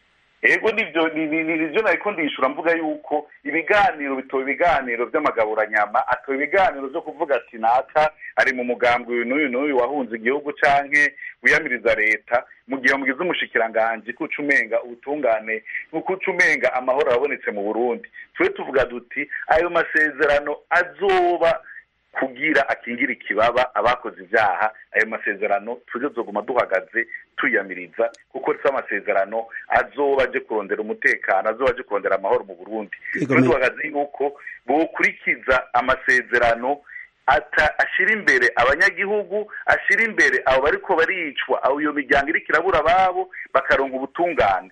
Speaker 3: ego nivyo ni- ni- ni- nivyo nariko ndishura mvuga yuko ibiganiro bitoba ibiganiro vy'amagaburanyama atoba ibiganiro vyo kuvuga ati naka ari mu mugambwe uyu n'uyu n'uyu wahunze igihugu canke wiyamiriza leta mu gihe mugize umushikiranganji kuca umenga ubutungane kuca umenga amahoro arabonetse mu burundi tube tuvuga duti ayo masezerano azoba kugira akingira ikibaba abakoze ibyaha ayo masezerano tuje tuzoguma duhagaze tuyamiriza kuko si amasezerano azoba aje kurondera umutekano azoba aje kurondera amahoro mu burundi
Speaker 1: Yego,
Speaker 3: tube
Speaker 1: me-
Speaker 3: duhagaze yuko bokurikiza amasezerano ata ashira imbere abanyagihugu ashira imbere abo bariko baricwa abo iyo miryango iriko irabura ababo bakaronga ubutungane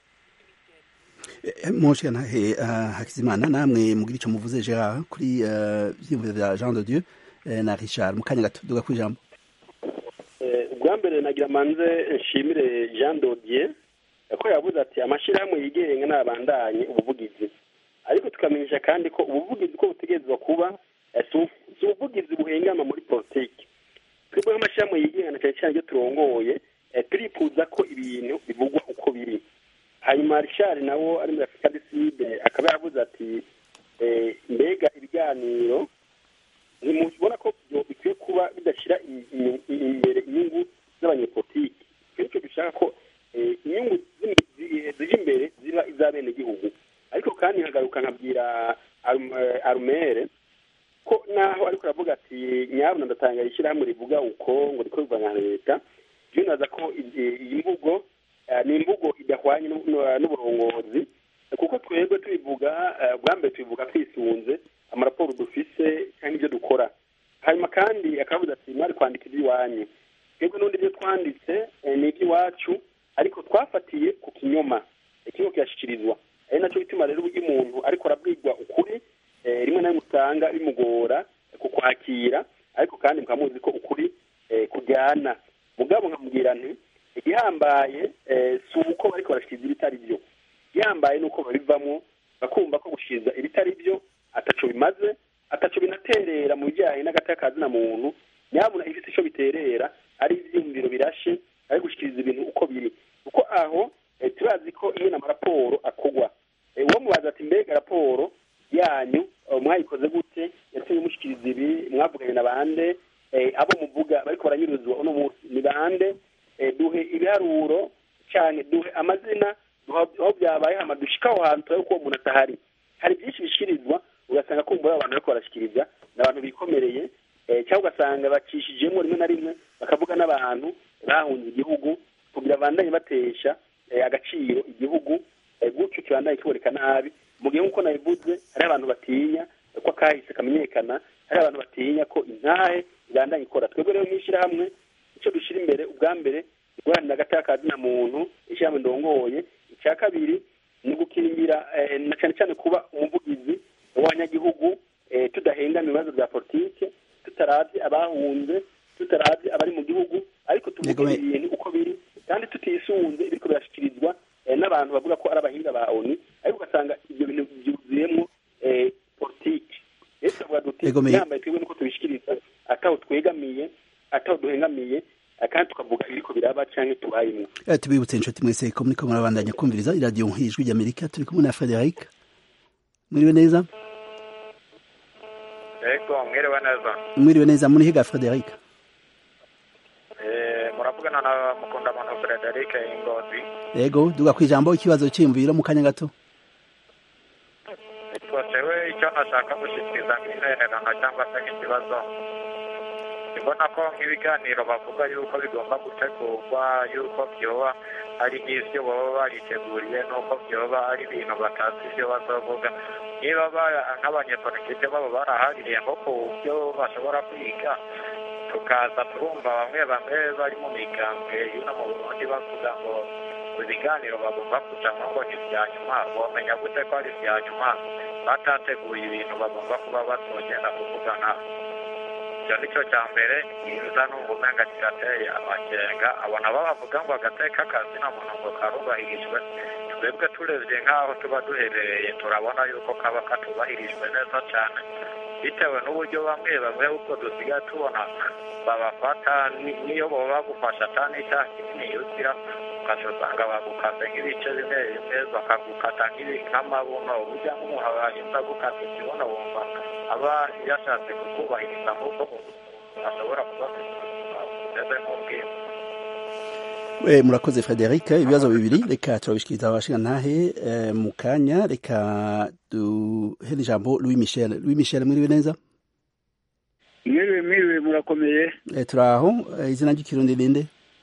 Speaker 1: Monshe ntahe Hakizimana namwe mugira icyo muvuze Gerard kuri eh, vyiyumviro vya Jean de Dieu eh, na Richard mu kanya gato tugakwijambo
Speaker 2: Eh, ubwa mbere nagira manze nshimire jean dodier ko yavuze ati amashyirahamwe yigenga n'abandanye ubuvugizi ariko tukamenyesha kandi ko ubuvugizi ko butegerezwa kuba eh, si ubu- si ubuvugizi buhengama muri politiki twebwe nk'amashyirahamwe yigenga na cyane cyane ibyo turongoye eh, turifuza ko ibintu bivugwa uko biri hanyuma richard nawo ari muri afurika diside akaba yavuze ati eh, mbega ibiganiro ntimubona ko byo bikwiye kuba bidashyira i- i- i- imbere inyungu z'abanyepolitiki bityo dushaka ko eh, inyungu z'im- zi- ziri imbere ziba iz'abenegihugu ariko kandi nkagaruka nkabwira Arum- eh, arumere ko naho ariko aravuga ati nyabuna ndatanga ishyirahamwe rivuga uko ngo rikorwa na leta iyo naza ko iyi mvugo ni imvugo idahwanye n'uburongozi kuko twebwe tubivuga bwa mbere tubivuga twisunze amaraporo dufise cyangwa ibyo dukora hanyuma kandi akavuga ati mwari kwandika iby'iwanyu twebwe n'ubundi ibyo twanditse ni iby'iwacu ariko twafatiye ku kinyoma ikigo kirashyikirizwa ari nacyo bituma rero uburyo umuntu ariko arabwirwa ukuri rimwe na rimwe usanga bimugora kukwakira ariko kandi mukaba muzi ko ukuri kujyana mugabo nkamubwira nti igihambaye si uko bariko barashikiriza ibitari byo igihambaye ni uko babivamo bakumva ko gushikiriza ibitari byo ataco bimaze ataco binaterera mu bijyanye n'agateka na muntu nyabuna ifite icyo biterera ari ibyiyumviro birashe ari gushikiriza ibintu uko biri kuko aho turazi ko iyo n'amaraporo akorwa uwo mubaza ati mbega raporo yanyu mwayikoze gute yatumye mushikiriza ibi mwavuganye na bande abo muvuga bariko baranyuruzwa uno munsi ni bande duhe ibiharuro cyane duhe amazina aho byabaye hama dushika aho hantu turabe ko uwo muntu atahari hari byinshi bishikirizwa ugasanga kumbura abantu bariko barashikiriza ni abantu bikomereye cyangwa ugasanga bacishijemo rimwe na rimwe bakavuga n'abantu bahunze igihugu kugira bandanye batesha agaciro igihugu gutyo kibandanye kiboneka nabi mu gihe nk'uko nabivuze hari abantu batinya ko akahise kamenyekana hari abantu batinya ko intahe ibandanye ikora twebwe rero nk'ishyirahamwe icyo dushyira imbere ubwa mbere guharanira agateka na muntu ishyirahamwe ndongoye icya kabiri ni ugukingira na cyane cyane kuba umuvugizi w'abanyagihugu tudahengana ibibazo bya politike tutarabye abahunze tutarabye abari mu gihugu ariko tuvuga ibintu uko biri kandi tutisunze ibiriko birashyikirizwa n'abantu bavuga ko ari abahinga ba oni ariko ugasanga ibyo bintu byuzuyemo politiki rero tukavuga duti yambaye twebwe nuko tubishikiriza ataho twegamiye ataho duhengamiye kandi tukavuga ibiriko biraba canke tubayemo
Speaker 1: tubibutse inshuti mwese ko muriko murabandanya kumviriza iradiyo ijwi ry'amerika turi kumwe na frederic mwiriwe neza
Speaker 7: ego mwiriwe neza
Speaker 1: mwiriwe neza muri higa frederic
Speaker 7: muravugana na mukundamano frederic ingozi
Speaker 1: yego duga ku ijambo ikibazo cyiyumviro mu kanya gato
Speaker 7: twatewe icyo nashaka gushyikiriza nk'intererano cyangwa se nk'ikibazo mbona ko nk'ibiganiro bavuga yuko bigomba gutegurwa yuko byoba ari nk'ibyo baba bariteguriye n'uko byoba ari ibintu batazi ibyo bazovuga niba nk'abanyepolitike baba barahariye nko ku byo bashobora kwiga tukaza turumva bamwe bamwe bari mu migambwe y'ino mu burundi bavuga ngo ibiganiro bagomba kujamo ngo ni ibya nyuma wamenya gute ko ari ibya nyuma batateguye ibintu bagomba kuba batogenda kuvugana icyo ni cyo cya mbere kiza numva umenga kirateye amakenga abona babavuga ngo agateka kazi na muntu ngo karubahirijwe twebwe turebye nk'aho tuba duherereye turabona yuko kaba katubahirijwe neza cyane bitewe n'uburyo bamwe bamwe uko dusigaye tubona babafata niyo baba bagufasha atari n'icyaha kinini yuzira ukaca usanga bagukase nk'ibice bimwe bimwe bakagukata nk'amabuno uburyo nk'umuntu abahinza gukata ikibuno wumva aba yashatse kukubahiriza nk'uko ashobora kuba bimeze nk'ubwiza
Speaker 1: murakoze frederic ibibazo bibiri reka turabishikiriza abashinga ntahe mu kanya reka duhe ijambo louis michel louis michel mwiriwe neza
Speaker 8: mwiriwe mwiriwe murakomeye
Speaker 1: turi aho izina ry'ikirundi ninde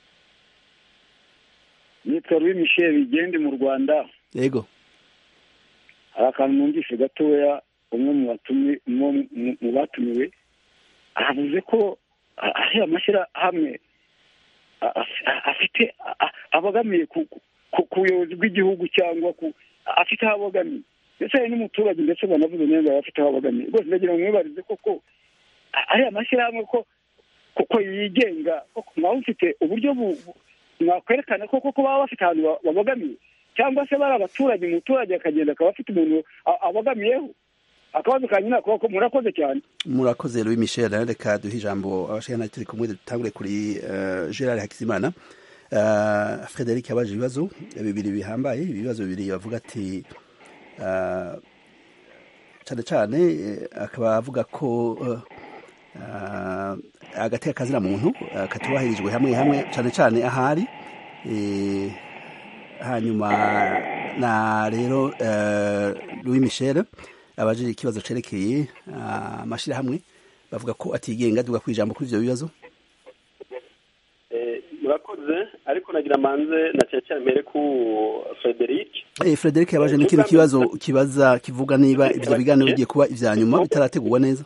Speaker 8: nitwa louis michel igende mu rwanda
Speaker 1: yego
Speaker 8: hari akantu numvise gatoya umwe mu batumiwe avuze ko ari amashyirahamwe afite abogamiye ku buyobozi bw'igihugu cyangwa afite aho abogamiye ndetse hari n'umuturage ndetse banavuze neza afite aho abogamiye rwose ndagira ngo mwibarize koko ari amashyirahamwe ko kuko yigenga mwaba mufite uburyo mwakwerekana ko koko baba bafite ahantu babogamiye cyangwa se bari abaturage umuturage akagenda akaba afite umuntu abogamiyeho akabazo ka nyina koko murakoze cyane
Speaker 1: murakoze louis michel reka duhe ijambo abashaka turi kumwe dutangure kuri gerard hakizimana frederic yabaje ibibazo bibiri bihambaye ibibazo bibiri bavuga ati cyane cyane akaba avuga ko agateka kazina muntu katubahirijwe hamwe hamwe cyane cyane ahari hanyuma na rero louis michel abajije ikibazo cerekeye amashyirahamwe bavuga ko atigenga duga kwijambo kuri ivyo bibazo
Speaker 2: murakoze ariko nagira manze na cyane cyane mbere ku Frederic
Speaker 1: eh Frederic yabaje n'ikindi kibazo kibaza kivuga niba ivyo biganiro bigiye kuba ivya nyuma bitarategurwa neza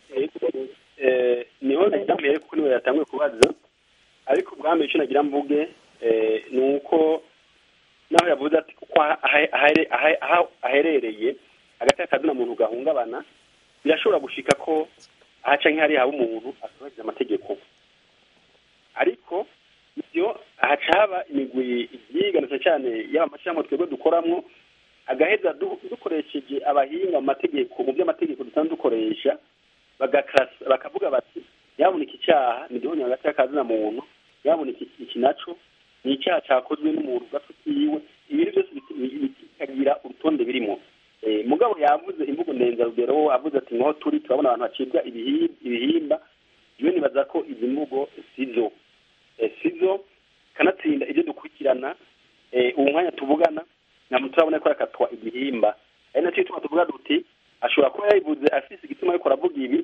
Speaker 2: eh niho nagira mbere kuko niwe yatanguye kubaza ariko ubwami icyo nagira mvuge eh ni uko naho yavuze ati kuko aherereye hagati y'akazina muntu gahungabana birashobora gushika ko ahaca nk'ihari haba umuntu atubahiriza amategeko ariko ibyo haca haba imigwi yiganitse cyane yaba amashyirahamwe twebwe dukoramo agaheza dukoresheje abahinga mu mategeko mu by'amategeko dusanzwe dukoresha bakavuga bati yaboneka icyaha ni igihonyo hagati y'akazina muntu yaboneka iki naco ni icyaha cyakozwe n'umuntu ugafitiwe ibintu byose bikagira urutonde birimo mugabo yavuze imvugo ndenzarugero avuze ati nkaho turi turabona abantu bacibwa ibihimba iyo nibaza ko izi mvugo sizo sizo kanatsinda ibyo dukurikirana ubu mwanya tuvugana ntabwo turabona ko yakatwa igihimba ari nacyo gituma tuvuga duti ashobora kuba yayivuze afise igituma ariko aravuga ibi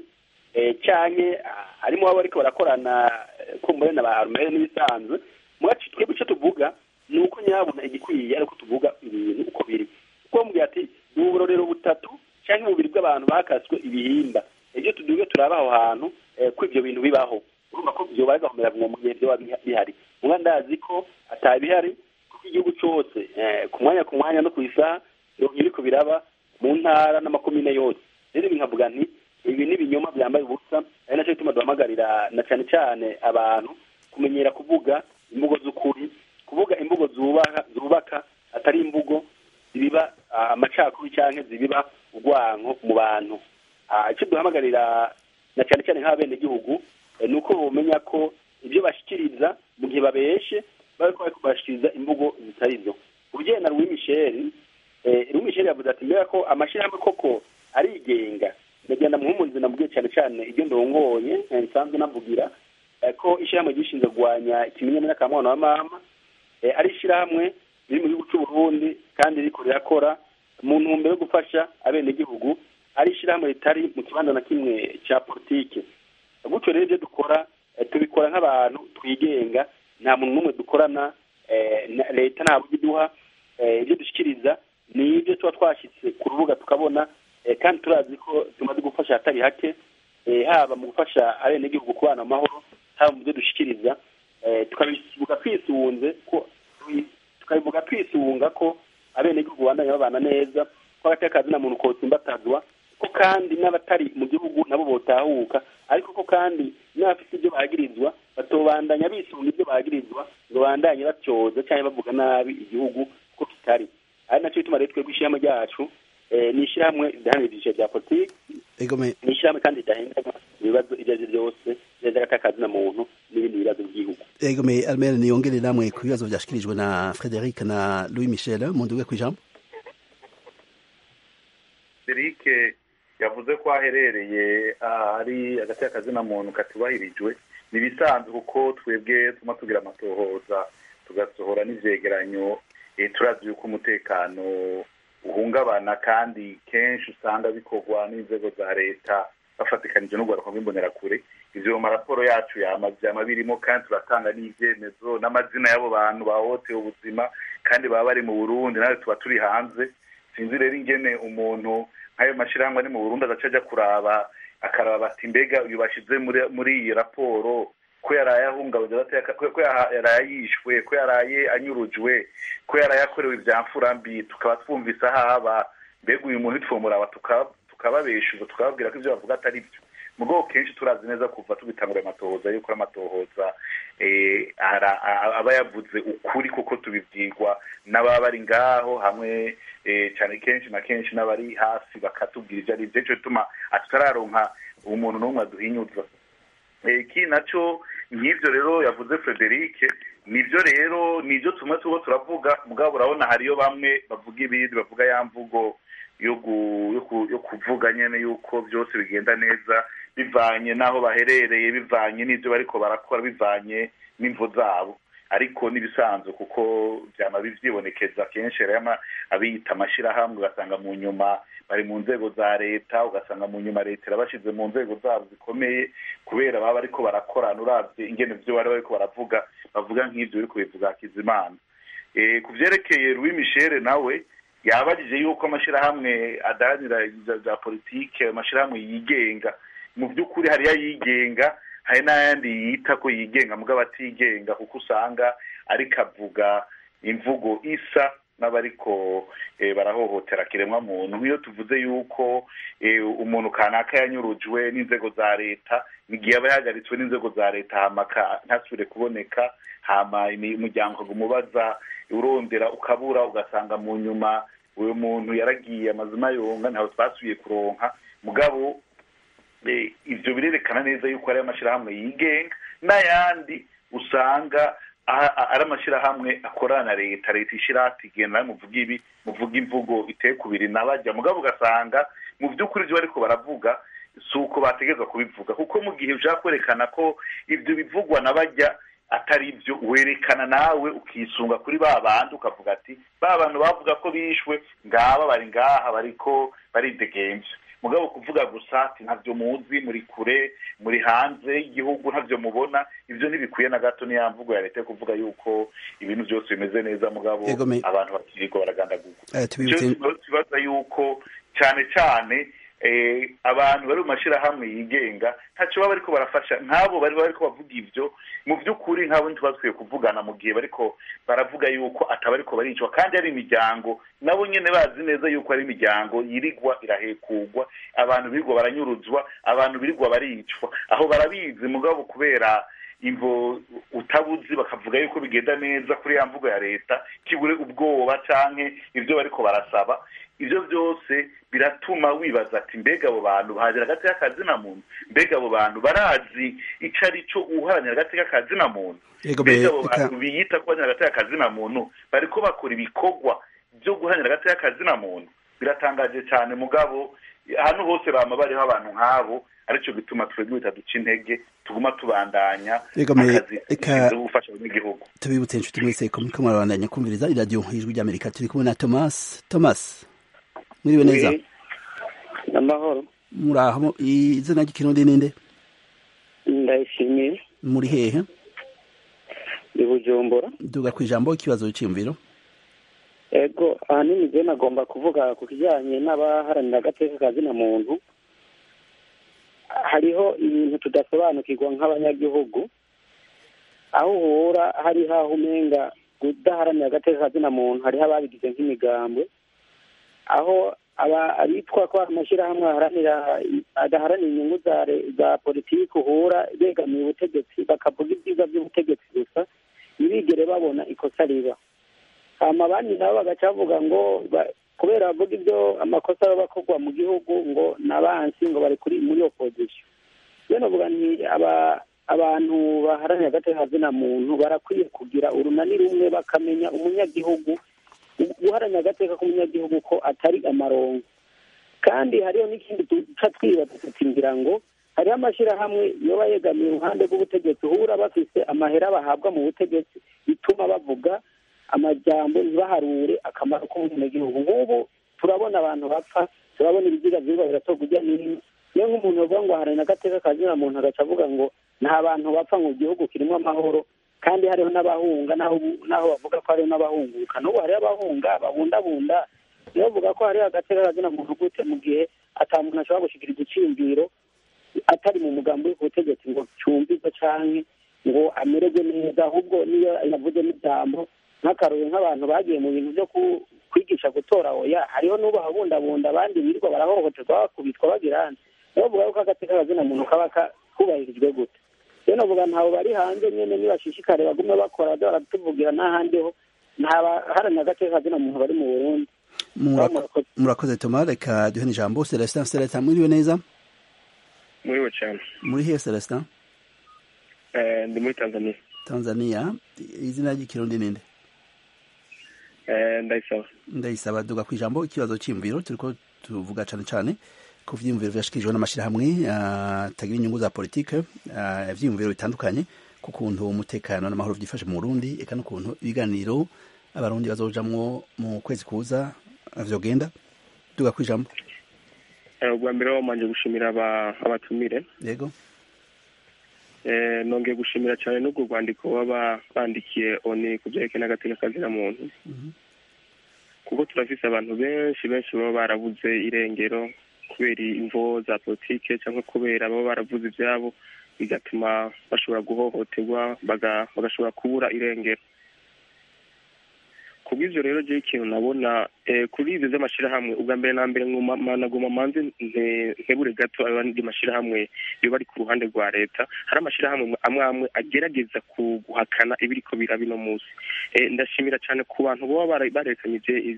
Speaker 2: canke harimo abo ariko barakorana kumbure na ba arumere n'ibisanzwe mwacu twebwe icyo tuvuga ni uko nyabona igikwiye ariko tuvuga ibintu uko biri kuko mubwira ati ni uburorero butatu cyangwa ububiri bw'abantu bakaswe ibihimba ibyo tuduge turaba aho hantu ko ibyo bintu bibaho urumva ko byobaye gahomera mu gihe byoba bihari mwa ndazi ko atabihari kuko igihugu cyose ku mwanya ku mwanya no ku isaha biriko biraba mu ntara n'amakomine yose rero nkavuga nti ibi ni ibinyoma byambaye ubusa ari nacyo gituma duhamagarira na cyane cyane abantu kumenyera kuvuga imvugo z'ukuri kuvuga imvugo zubaka zubaka atari imvugo zibiba amacakubiri cyangwa zibiba urwanko mu bantu icyo duhamagarira na cyane cyane nk'abenegihugu ni uko bumenya ko ibyo bashyikiriza mu gihe babeshe bari kubashyikiriza imvugo zitari zo ubugeni na Louis Michel Louis Michel yavuze ati mbega ko amashyirahamwe koko arigenga ndagenda muhumurize namubwiye cyane cyane ibyo ndongoye nsanzwe navugira ko ishyirahamwe gishinzwe kurwanya ikimenyamenya ka mwana wa mama ari ishyirahamwe riri mu gihugu cy'u Burundi kandi riko rirakora mu ntumbero yo gufasha abenegihugu ari ishyirahamwe ritari mu kibanza na kimwe cya politike gutyo rero ibyo dukora tubikora nk'abantu twigenga nta muntu n'umwe dukorana leta ntabwo iduha ibyo dushyikiriza ni ibyo tuba twashyitse ku rubuga tukabona kandi turazi ko tumaze gufasha hatari hake haba mu gufasha abenegihugu kubana amahoro haba mu byo dushyikiriza tukabivuga twisunze ko tukabivuga twisunga ko abenegihugu bandanya babana neza ko hagati y'akazi na muntu kotsimbatazwa ko kandi n'abatari mu gihugu nabo botahuka ariko ko kandi n'abafite ibyo bagirizwa batobandanya bisunga ibyo bagirizwa ngo bandanye batyoza cyangwa bavuga nabi igihugu ko kitari ari nacyo bituma rero twebwe ishyirahamwe ryacu ni ishyirahamwe ridahanira ibyiciro bya politiki ni ishyirahamwe kandi ridahindana ibibazo ibyo ari byo byose neza gatakazi na muntu n'ibindi bibazo by'igihugu
Speaker 1: egome almere niyongere namwe ku bibazo byashyikirijwe na frederic na louis michel mu nduge ku ijambo
Speaker 3: frederic yavuze ko aherereye ari hagati y'akazina muntu katubahirijwe ni ibisanzwe kuko twebwe tuma tugira amatohoza tugasohora n'ivyegeranyo turazi yuko umutekano uhungabana kandi kenshi usanga bikorwa n'inzego za leta bafatikanije n'urwaruka rw'imbonerakure ivyo mu maraporo yacu yama birimo kandi turatanga n'ivyemezo n'amazina y'abo bantu bahohotewe ubuzima kandi baba bari mu burundi nawe tuba turi hanze sinzi rero ingene umuntu nk'ayo mashyirahamwe ari mu burundi adaca ajya kuraba akaraba ati mbega uyu bashyize muri iyi raporo ko yaraye ahungabanya ko yaraye yishwe ko yaraye anyurujwe ko yaraye akorewe ibya mfurambi tukaba twumvise ahaba mbega uyu muntu twumuraba tukababeshuza tukababwira ko ibyo bavuga atari byo mu bwoko kenshi turazi neza kuva tubitangura amatohoza yuko amatohoza aba yavuze ukuri kuko tubibwirwa n'ababa bari ngaho hamwe cyane kenshi na kenshi n'abari hasi bakatubwira ibyo ari byo cyo bituma tutararonka umuntu n'umwe aduhinyuza iki nacyo nk'ibyo rero yavuze frederic nibyo rero nibyo tumwe tuba turavuga mugabo urabona hariyo bamwe bavuga ibindi bavuga ya mvugo yo kuvuga nyine yuko byose bigenda neza bivanye n'aho baherereye bivanye n'ibyo bariko barakora bivanye n'imvo zabo ariko n'ibisanzwe kuko byama byibonekeza kenshi rero abiyita amashyirahamwe ugasanga mu nyuma bari mu nzego za leta ugasanga mu nyuma leta irabashyize mu nzego zabo zikomeye kubera baba ariko barakorana urabye ingene byo bari bariko baravuga bavuga nk'ibyo biri kubivuga hakizimana ku byerekeye louis michel nawe yabajije yuko amashyirahamwe adaharanira za politike amashyirahamwe yigenga mu by'ukuri hariyo ayigenga hari n'ayandi yita ko yigenga mugabo atigenga kuko usanga ariko avuga imvugo isa n'abariko barahohotera kiremwa muntu nk'iyo tuvuze yuko umuntu kanaka yanyurujwe n'inzego za leta igihe aba yahagaritswe n'inzego za leta hamaka ntasubire kuboneka hama umuryango ukagumubaza urondera ukabura ugasanga mu nyuma uyu muntu yaragiye amazina yonga ntawe twasubiye kuronka mugabo ibyo birerekana neza yuko ari amashyirahamwe yigenga n'ayandi usanga ari amashyirahamwe akorana na leta leta ishyira ati genda muvuga ibi muvuga imvugo iteye kubiri nabajya mugabo ugasanga mu by'ukuri ibyo bariko baravuga si uko bategereza kubivuga kuko mu gihe ushaka kwerekana ko ibyo bivugwa nabajya atari byo werekana nawe ukisunga kuri ba bandi ukavuga ati ba bantu bavuga ko bishwe ngaba bari ngaha bariko baridegenje mugabo kuvuga gusa ati ntabyo muzi muri kure muri hanze y'igihugu ntabyo mubona ibyo ntibikwiye na gato niya mvugo ya leta yo kuvuga yuko ibintu byose bimeze neza mugabo abantu bakirirwa baragandagurwa kibaza yuko cyane cyane abantu bari mu mashyirahamwe yigenga ntacyo baba bariko barafasha nk'abo bari bariko bavuga ibyo mu by'ukuri nk'abo ntibakwiye kuvugana mu gihe bariko baravuga yuko ataba ariko baricwa kandi ari imiryango nabo nyine bazi neza yuko ari imiryango yirigwa irahekurwa abantu birirwa baranyuruzwa abantu birirwa baricwa aho barabizi mugabo kubera imvo utabuzi bakavuga yuko bigenda neza kuri ya mvugo ya leta kibure ubwoba canke ibyo bariko barasaba ibyo byose biratuma wibaza ati mbega abo bantu baharanira agati k'akazina muntu mbega abo bantu barazi icyo ari cyo uharanira agati k'akazina muntu mbega abo bantu biyita ko baharanira agati k'akazina muntu bariko bakora ibikorwa byo guharanira agati k'akazina muntu biratangaje cyane mugabo hano hose bama bariho abantu nk'abo aricyo gituma twebwe bitaduca intege tuguma tubandanya akazi gufasha abanyagihugu
Speaker 1: tubibutse inshuti mwese ko muriko murabandanya kumviriza iradiyo ijwi ry'amerika turi kumwe na thomas thomas mwiriwe neza
Speaker 4: amahoro
Speaker 1: muraho izina ry'ikirundi ninde
Speaker 4: ndayishimiye
Speaker 1: muri hehe
Speaker 4: ndi bujumbura
Speaker 1: duga ku ijambo ikibazo cyiyumviro
Speaker 4: ego ahanini je nagomba kuvuga ku kijyanye n'abaharanira agateka ka zina muntu hariho ibintu tudasobanukirwa nk'abanyagihugu aho uhura hariho aho umenga kudaharanira agateka ka zina muntu hariho ababigize nk'imigambwe aho abitwa ko amashyirahamwe adaharanira inyungu za politiki uhura begamiye ubutegetsi bakavuga ibyiza by'ubutegetsi gusa ntibigere babona ikosa riba hama abandi nabo bagaca bavuga ngo kubera bavuga ibyo amakosa aba akorwa mu gihugu ngo n'abansi ngo bari kuri muri opozisiyo rero navuga nti abantu baharanira agateka zina muntu barakwiye kugira urunani rumwe bakamenya umunyagihugu guharanira agateka k'umunyagihugu ko atari amarongo kandi hariho n'ikindi duca twibaza tuti ngira ngo hariho amashyirahamwe yoba yegamiye uruhande rw'ubutegetsi uhura bafise amahera bahabwa mu butegetsi bituma bavuga amajyambo ntibaharure akamaro k'umunyagihugu nk'ubu turabona abantu bapfa turabona ibiziga byirwa biratorwa ujya n'ino niyo nk'umuntu bavuga ngo aharanira agateka kazina muntu agaca avuga ngo nta bantu bapfa mu gihugu kirimo amahoro kandi hariho n'abahunga n'aho bavuga ko hariho n'abahunguka n'ubu hariho abahunga babundabunda niyo bavuga ko hariho agateka kazina muntu gute mu gihe ata muntu ashobora gushyikira igiciro atari mu mugambi uri ku butegetsi ngo cyumvizwe canke ngo amererwe neza ahubwo niyo yavuze n'ijambo nk'akarore nk'abantu bagiye mu bintu byo kwigisha gutora oya hariho n'ubu habundabunda abandi birirwa barahohoterwa bakubitwa bagirana niyo bavuga ko agateka kazina muntu kaba kubahirijwe gute rero navuga ntawe bari hanze nyene nibashishikare bagume bakora baza baratuvugira n'ahandi ho nta baharanira agateka kazina muntu bari mu burundi
Speaker 1: murakoze toma reka duhe n'ijambo celestin celestin mwiriwe neza
Speaker 6: muriwe cyane
Speaker 1: muri hehe celestin
Speaker 6: ndi muri tanzania
Speaker 1: tanzania izina ry'ikirundi ninde
Speaker 6: ndayisaba
Speaker 1: ndayisaba duga ku ijambo ikibazo cy'imviro turiko tuvuga cane cane ku vyiyumviro vyashikirijwe n'amashirahamwe atagira inyungu za politike ivyiyumviro bitandukanye ku kuntu umutekano n'amahoro byifashe mu burundi eka n'ukuntu ibiganiro abarundi bazojamwo mu kwezi kuza vyogenda duga kwijambo
Speaker 6: ubwa mbere wamanje gushimira abatumire
Speaker 1: yego
Speaker 6: nongeye gushimira cyane n'ubwo rwandiko baba bandikiye oni ku byerekeye n'agateka kazina muntu kuko turafise abantu benshi benshi baba barabuze irengero kubera imvo za politike cyangwa kubera baba baravuze ibyabo bigatuma bashobora guhohoterwa bagashobora kubura irengero kubw'ivyo rero je ikintu nabona kuri ivyo vy'amashirahamwe ubwa mbere na mbere naguma manze nkebure gato abandi mashirahamwe yoba ari ku ruhande rwa leta hari amashirahamwe amwe amwe agerageza guhakana ibiriko biraba ino musi ndashimira cane ku bantu boba barekanye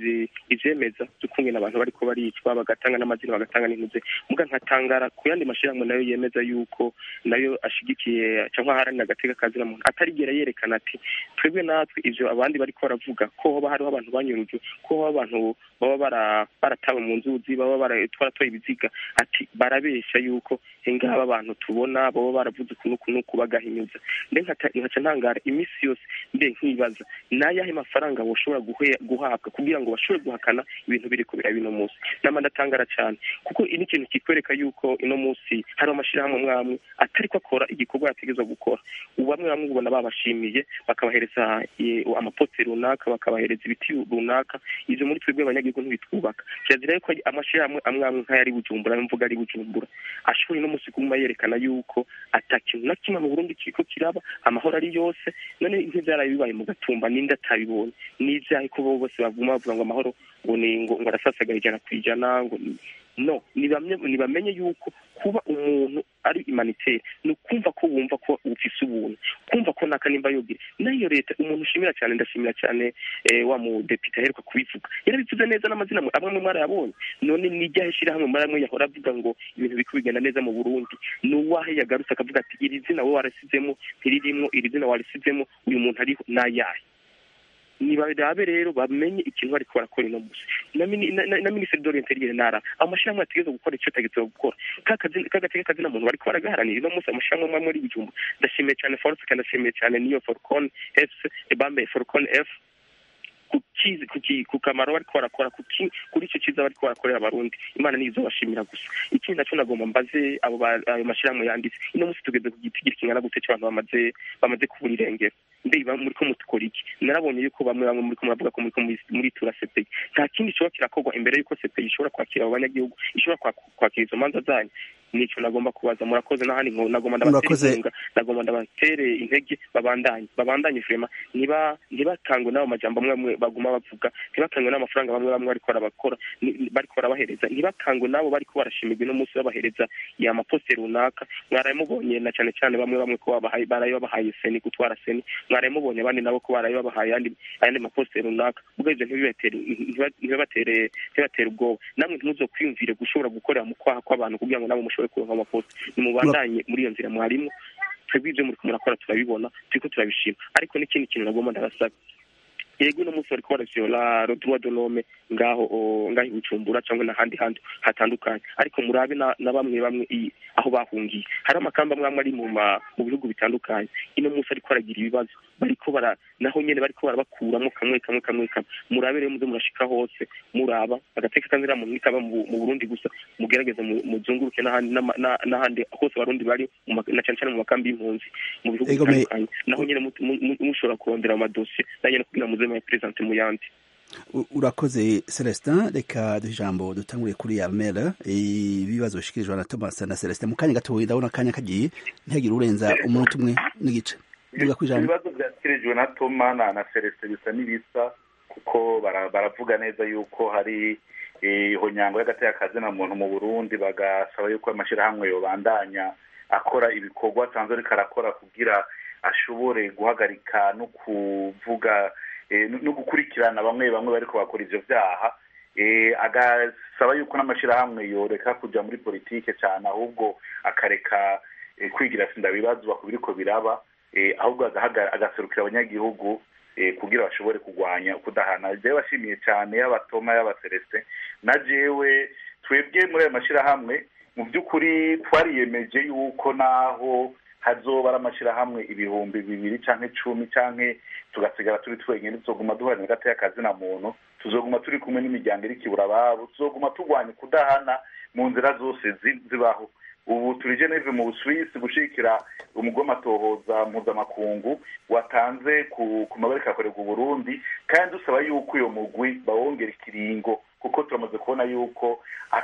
Speaker 6: ivyemeza vy'ukungene abantu bariko baricwa bagatanga n'amazina bagatanga n'intuze muga nkatangara ku yandi mashirahamwe nayo yemeza yuko nayo ashigikiye cyangwa aharanira agateka kazina muntu atarigera yerekana ati twebwe natwe ivyo abandi bariko baravuga ko hoba hariho abantu banyurujwe ko hoba abantu baba baratawe mu nzuzi baba twaratoye ibiziga ati barabesha yuko ngaba abantu tubona baba baravuze ukuntu ukuntu bagahinyuza mbe nkaca ntangara iminsi yose mbe nkibaza n'ayahe mafaranga boshobora guhabwa kugira ngo bashobore guhakana ibintu biri kubira bino munsi nama ndatangara cyane kuko ini kintu kikwereka yuko ino munsi hari amashirahamwe amwe amwe atari ko akora igikorwa yategezwa gukora ubu bamwe bamwe ubona babashimiye bakabahereza amapote runaka bakabahereza ibiti runaka ivyo muri twebwe abanyagihugu ntibitwubaka kirazira yuko amashirahamwe amwe amwe nk'ayari bujumbura mvuga ari bujumbura ashobora no munsi kuguma yerekana yuko ata kintu na kimwe mu burundi kiriko kiraba amahoro ari yose none nk'ivyaraye bibaye mu gatumba ninde atabibonye n'ivyahe ko bo bose baguma bavuga ngo amahoro ngo ni ngo ngo arasasagaye ijana ku ijana ngo no nibamenye yuko kuba umuntu ari humanitaire ni ukumva ko wumva ko ufise ubuntu kumva ko naka nimba yogira nayo leta umuntu ushimira cyane ndashimira cyane wa mudepite aheruka kubivuga yarabivuze neza n'amazina amwe amwe mwarayabonye none nijyahe shirahamwe muri amwe yahora avuga ngo ibintu biko bigenda neza mu burundi ni uwahe yagarutse akavuga ati iri zina wowe warasizemo ntiririmwo iri zina warisizemo uyu muntu ariho nayahe nibarabe rero bamenye ikintu bariko barakora ino musi na minisitiri d'orienteriere nara amashirahamwe ategerezwa gukora ico ategerezwa gukora kagateka kazina muntu bariko baragaharanira ino musi amashirahamwe amwe muri bijumba ndashimiye cyane force kandi ndashimiye cyane niyo forcon f bambaye forcon f kukizi ku kamaro bariko barakora kuri ico ciza bariko barakorera abarundi imana nizo bashimira gusa ikindi naco nagomba mbaze abo ayo mashirahamwe yanditse ino musi tugeze ku gitigiri kingana gute c'abantu bamaze bamaze kubura irengero mbe muriko mutukora iki narabonye yuko bamwe bamwe muriko muravuga ko muriko muri tura sepeyi nta kindi gishobora kirakorwa imbere yuko sepeyi ishobora kwakira abo banyagihugu ishobora kwakira izo manza zanyu nico nagomba kubaza murakoze n'ahandi nagomba ndabatere inkunga nagomba ndabatere intege babandanye babandanye firema niba ntibatangwe n'abo majambo amwe amwe baguma bavuga ntibakangwe n'amafaranga bamwe bamwe bariko barabakora bariko barabahereza ntibakangwe n'abo bariko barashimirwa uno munsi babahereza ya maposte runaka mwaraye mubonye na cane cane bamwe bamwe ko baraye babahaye seni gutwara seni mwaraye mubonye abandi nabo ko baraye babahaye ayandi ayandi maposte runaka ubwo ivyo ntibibatere ntibibatere ntibibatere ubwoba namwe ntimuzokwiyumvire gushobora gukorera mu kwaha kw'abantu kugira ngo nabo mushobore kuronka amaposte nimubandanye muri iyo nzira mwarimo twebwe ivyo muriko murakora turabibona turiko turabishima ariko n'ikindi kintu nagomba ndabasaba yego uno munsi bariko baravyola le droit de l'homme ngaho ngaho ibujumbura cyangwa n'ahandi handi hatandukanye ariko murabe na bamwe bamwe aho bahungiye hari amakamba amwe amwe ari mu mu bihugu bitandukanye ino munsi ariko aragira ibibazo bariko bara naho nyene bariko barabakuramo kamwe kamwe kamwe kamwe murabe rero muze murashika hose muraba agateka kanzira muntu nikaba mu Burundi gusa mugerageze muzunguruke n'ahandi n'ahandi hose abarundi bari na cyane cyane mu makambi y'impunzi mu bihugu bitandukanye naho nyene mushobora kurondera amadosiye na nyene kugira muze mu presente mu yandi
Speaker 1: urakoze celestin reka duhe ijambo dutangure kuri amera ibibazo bishikirijwe na thomas na celestin mu kanya gatoya ndabona akanya kagiye ntihagire urenza umunota umwe n'igice
Speaker 3: ibibazo byashyikirijwe na toma na celestin bisa n'ibisa kuko baravuga neza yuko hari ihonyango y'agateka na muntu mu burundi bagasaba yuko amashyirahamwe yobandanya akora ibikorwa asanzwe ariko arakora kugira ashobore guhagarika no kuvuga no gukurikirana bamwe bamwe bariko bakora ivyo vyaha agasaba yuko n'amashyirahamwe yoreka kuja muri politike cyane ahubwo akareka kwigira sinda bibazwa ku biriko biraba ahubwo agaserukira abanyagihugu kugira bashobore kurwanya kudahana jewe bashimiye cyane y'abatoma y'abaselestin na jewe twebwe muri ayo mashyirahamwe mu by'ukuri twariyemeje yuko naho hazoba ari amashyirahamwe ibihumbi bibiri cyangwa icumi cyangwa tugasigara turi twenyine tuzoguma duharanira hagati y'akazi na muntu tuzoguma turi kumwe n'imiryango iri kibura ababo tuzoguma turwanya kudahana mu nzira zose zibaho ubu turi geneve mu busuwisi gushyigikira umugomatohoza mpuzamakungu watanze ku mabarika akorerwa uburundi kandi dusaba yuko uyo mugwi bawongera ikiringo kuko turamaze kubona yuko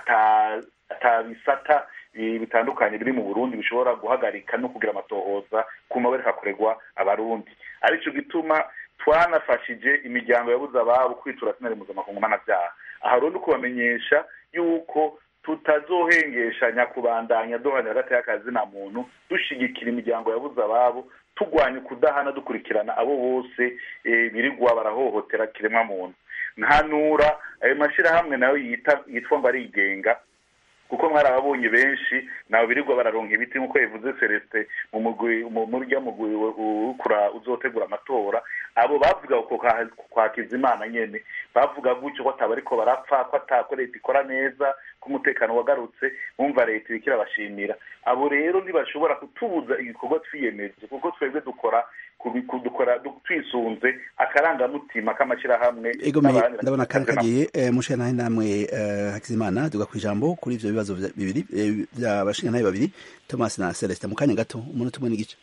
Speaker 3: atabisata bitandukanye biri mu burundi bishobora guhagarika no kugira amatohoza ku mabarika akorerwa abarundi aricyo gituma twanafashije imiryango yabuze ababo kwitura sinari mpuzamakungu mpanabyaha aha rero ni ukubamenyesha yuko tutazohengeshanya kubandanya duhana hagati y'akazi na muntu dushyigikira imiryango yabuze ababo turwanya ukudahana dukurikirana abo bose birirwa barahohotera kiremwa muntu nkanura ayo mashyirahamwe nayo yitwa ngo arigenga kuko mwarababonye benshi nabo birirwa bararonka ibiti nk'uko bivuze celestin mu mugwi murya mugwi ukura uzotegura amatora abo bavuga uko kwa kizimana nyene bavuga gutyo ko ataba ariko barapfa ko atako leta ikora neza ko umutekano wagarutse bumva leta iriko irabashimira abo rero ntibashobora kutubuza igikorwa twiyemeje kuko twebwe dukora dukora twisunze akarangamutima k'amashyirahamwe
Speaker 1: ndabona kandi kagiye mushe nahe namwe hakizimana tuga ku ijambo kuri ivyo bibazo bibiri by'abashingantahe babiri thomas na celestin mu kanya gato umunota umwe n'igice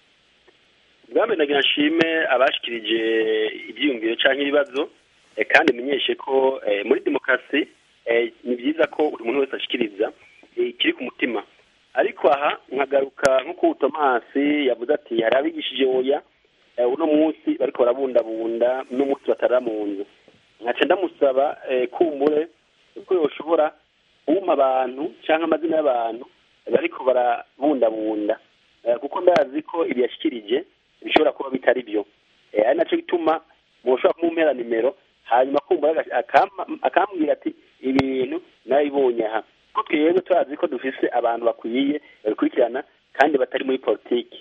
Speaker 2: bwambe nagira nshime abashikirije ibyiyumviro cyangwa ibibazo kandi menyeshe ko muri demokarasi ni byiza ko buri muntu wese ashikiriza ikiri ku mutima ariko aha nkagaruka nk'uko tomasi yavuze ati hari abigishije oya uno munsi bariko barabundabunda uno munsi batarara mu nzu nkaca ndamusaba kumbure ko yoshobora kuma abantu cyangwa amazina y'abantu bariko barabundabunda kuko ndazi ko ibi yashikirije bishobora kuba bitari byo ari nacyo bituma mushobora kumumpera nimero hanyuma kumbura akambwira ati ibintu nabibonye aha ko twebwe turazi ko dufise abantu bakwiye babikurikirana kandi batari muri politiki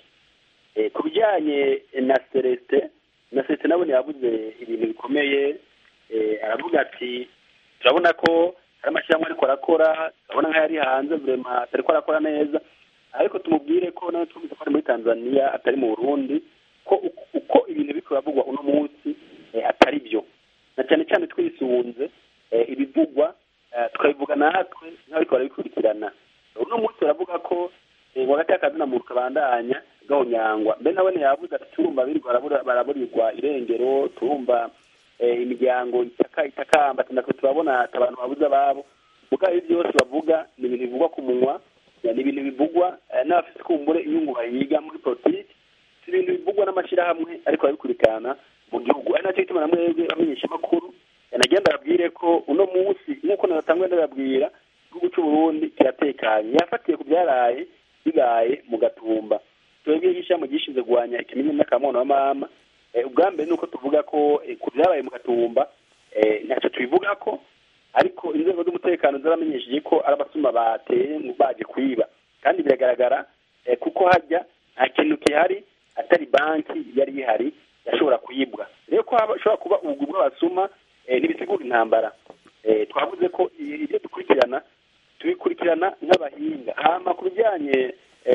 Speaker 2: ku bijyanye na celestin na celestin nabone yavuze ibintu bikomeye aravuga ati turabona ko hari amashyirahamwe ariko arakora turabona nk'ayari hanze vurema atariko arakora neza ariko tumubwire ko nawe twumvise ko ari muri tanzania atari mu burundi ko uko ibintu biriko biravugwa uno munsi atari byo na cyane cyane twisunze ibivugwa tukabivuga natwe nk'abariko barabikurikirana uno munsi baravuga ko hagati y'akazi na muntu kabandanya gahonyangwa mbe nawe yavuze ati turumva birirwa baraburirwa irengero turumva imiryango itaka itakamba ati natwe turabona ati abantu babuze ababo mugabo ibi byose bavuga ni ibintu bivugwa ku munwa ni ibintu bivugwa n'abafite kumbure inyungu bayiga muri politiki si ibintu bivugwa n'amashyirahamwe ariko barabikurikirana mu gihugu ari nacyo gituma na mwebwe bamenyesha amakuru yanagenda ababwire ko uno munsi nk'uko natangwe ndababwira igihugu cy'u Burundi kiratekanye yafatiye ku byaraye bibaye mu gatumba twebwe nk'ishyamba gishinzwe kurwanya ikimenyane n'akamono wa mama ubwa mbere ni uko tuvuga ko ku byabaye mu gatumba ntacyo tubivuga ko ariko inzego z'umutekano zaramenyesheje ko ari abasuma bateye baje kwiba kandi biragaragara kuko hajya nta kintu gihari atari banki yari ihari yashobora kuyibwa rero ko hashobora kuba ubwo bw'abasuma ntibisigura intambara twavuze ko ibyo dukurikirana tubikurikirana nk'abahinga hama ku bijyanye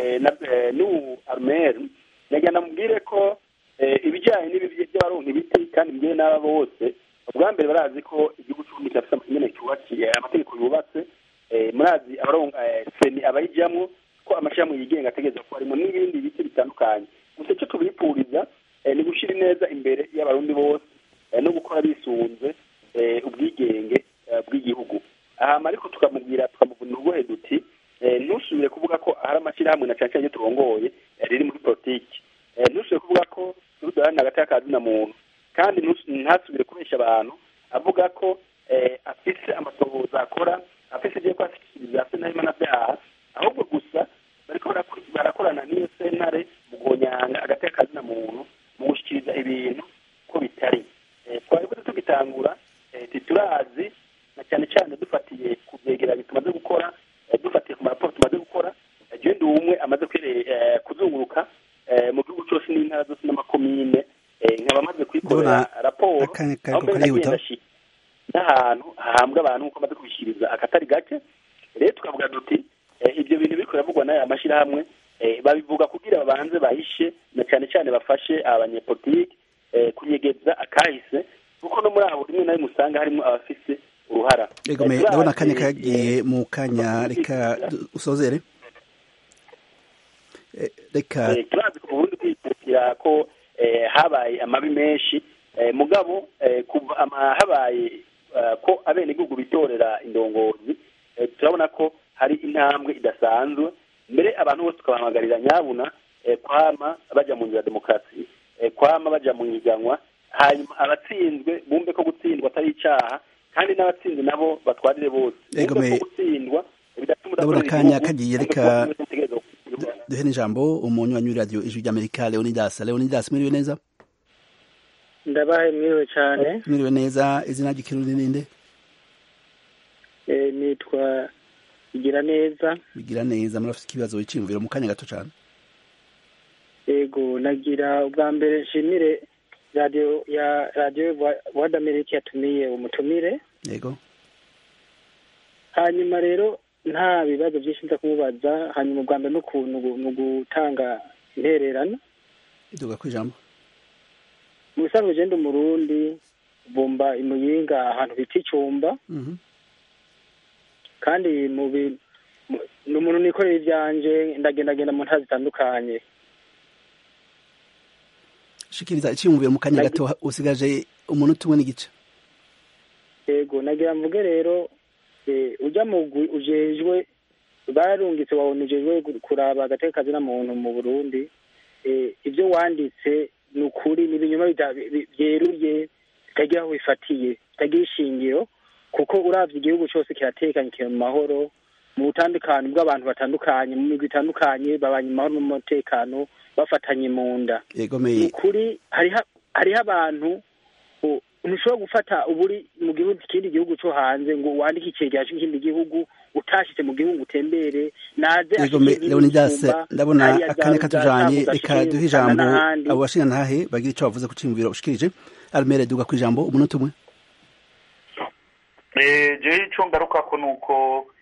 Speaker 2: n'ubu arumeri nagira mubwire ko ibijyanye n'ibi by'abaronka ibiti kandi mbere n'aba bose ubwa mbere barazi ko igihugu cy'uburundi kirafite amategeko cyubakiye amategeko yubatse murazi abaronka seni abayijyamo ko amashyirahamwe yigenga ategereza ko harimo n'ibindi biti bitandukanye gusa icyo tubipfuriza ni gushyira ineza imbere y'abarundi bose no gukora bisunze ubwigenge bw'igihugu aha ariko tukamubwira tukamuvunira urugohe duti ntusubire kuvuga ko hari amashyirahamwe na cyane cyane turongoye riri muri politiki ntusubire kuvuga ko turudarana hagati y'akazi na muntu kandi ntasubire kubeshya abantu avuga ko afise amatohoza akora afise ibyo kwashyikiriza afite n'imana ahubwo gusa bariko barakorana n'iyo sentare mu konyanga hagati y'akazi na muntu mu gushyikiriza ibintu ko bitari twari kuba tugitangura titurazi na cyane cyane dufatiye ku byegeranyo tumaze gukora dufatiye ku maraporo tumaze gukora genda umwe amaze kuzunguruka mu gihugu cyose n'intara zose n'amakomine nkaba amaze kuyikorera raporo aho mbere nagenda n'ahantu hahambwa abantu nk'uko amaze kubishyikiriza akatari gake rero tukavuga duti ibyo bintu biri kuravugwa n'aya mashyirahamwe babivuga kugira babanze bahishe na cyane cyane bafashe abanyepolitiki kunyegeza akahise kuko no muri abo rimwe na rimwe usanga harimo abafise uruhara
Speaker 1: yego ndabona akanya kagiye mu kanya reka usozere reka
Speaker 2: turazi ku burundi kwikukira ko habaye amabi menshi mugabo kuva habaye ko abenegihugu bitorera indongozi turabona ko hari intambwe idasanzwe mbere abantu bose tukabahamagarira nyabuna kwama bajya mu nzira ya demokarasi kwama bajya mu ihiganwa hanyuma abatsinzwe bumve ko gutsindwa atari icyaha kandi n'abatsinze nabo batwarire bose bumve ko gutsindwa
Speaker 1: ndabona akanya kagiye reka duhe n'ijambo umunywanyi w'iradiyo ijwi ry'amerika leonidas leonidas mwiriwe neza
Speaker 9: ndabaye mwiriwe cyane
Speaker 1: mwiriwe neza izina ry'ikirundi ninde
Speaker 9: nitwa bigira neza
Speaker 1: bigira neza murafite ikibazo wiciyumviro mu kanya gato cyane
Speaker 9: yego nagira ubwa mbere nshimire radiyo ya radiyo wadi amerika yatumiye umutumire
Speaker 1: yego
Speaker 9: hanyuma rero nta bibazo byinshi nza kumubaza hanyuma ubwa mbere n'ukuntu ni ugutanga intererano
Speaker 1: iduga ku ijambo
Speaker 9: mu bisanzwe ugenda umurundi bumba imuyinga ahantu bita icyumba kandi ni umuntu nikorera ibyanjye ndagendagenda mu ntara zitandukanye
Speaker 1: shikiriza icyiyumviro mu kanya gato usigaje umunota umwe n'igice
Speaker 9: yego nagira mvuge rero ujya mu ujejwe barungitse wabona ujejwe kuraba agateka kazina muntu mu burundi ibyo wanditse ni ukuri ni ibinyoma byeruye bitagira aho bifatiye bitagira ishingiro kuko urabye igihugu cyose kiratekanye kiri mu mahoro mu butandukane bw'abantu batandukanye mu migwi itandukanye babanye mu mahoro n'umutekano bafatanye mu nda ni ukuri hariho abantu ntushobora gufata uburi mu gihugu ikindi gihugu cyo hanze ngo wandike icyegeranyo cy'ikindi gihugu utashyize mu gihugu utembere naze
Speaker 1: leonidas ndabona akanya katujanye reka duhe ijambo abo bashinga ntahe bagira icyo bavuze ku cyiyumviro ushikirije armere duga ku ijambo umunota umwe
Speaker 3: jewe icyo ngaruka ko ni uko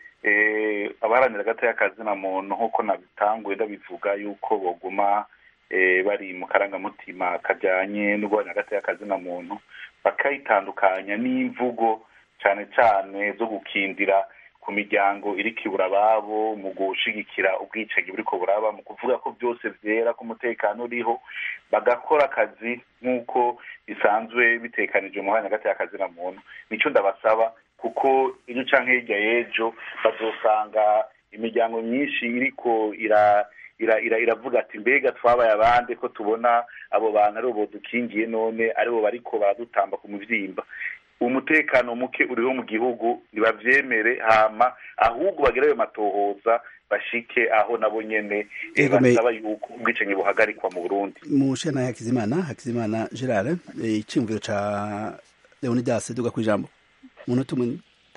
Speaker 3: abaharanira agati y'akazina muntu nk'uko nabitanguye ndabivuga yuko baguma bari mu karangamutima kajyanye no guharanira agati y'akazina muntu bakayitandukanya n'imvugo cyane cyane zo gukindira ku miryango iri kibura ababo mu gushigikira ubwicanyi buri ko buraba mu kuvuga ko byose byera ko umutekano uriho bagakora akazi nk'uko bisanzwe bitekanije mu hagati y'akazina muntu nicyo ndabasaba kuko iyo ucanka hirya y'ejo bazosanga imiryango myinshi iriko ira iravuga ati mbega twabaye abandi ko tubona abo bantu ari bo dukingiye none aribo bariko baradutamba ku muvyimba umutekano muke uriho mu gihugu ntibavyemere hama ahubwo bagire ayo matohoza bashike aho nabo nyene basaba yuko ubwicanyi buhagarikwa mu burundi
Speaker 1: mushana hakizimana hakizimana gerard iciyumviro ca leonidas duga kw'ijambo umunota umwe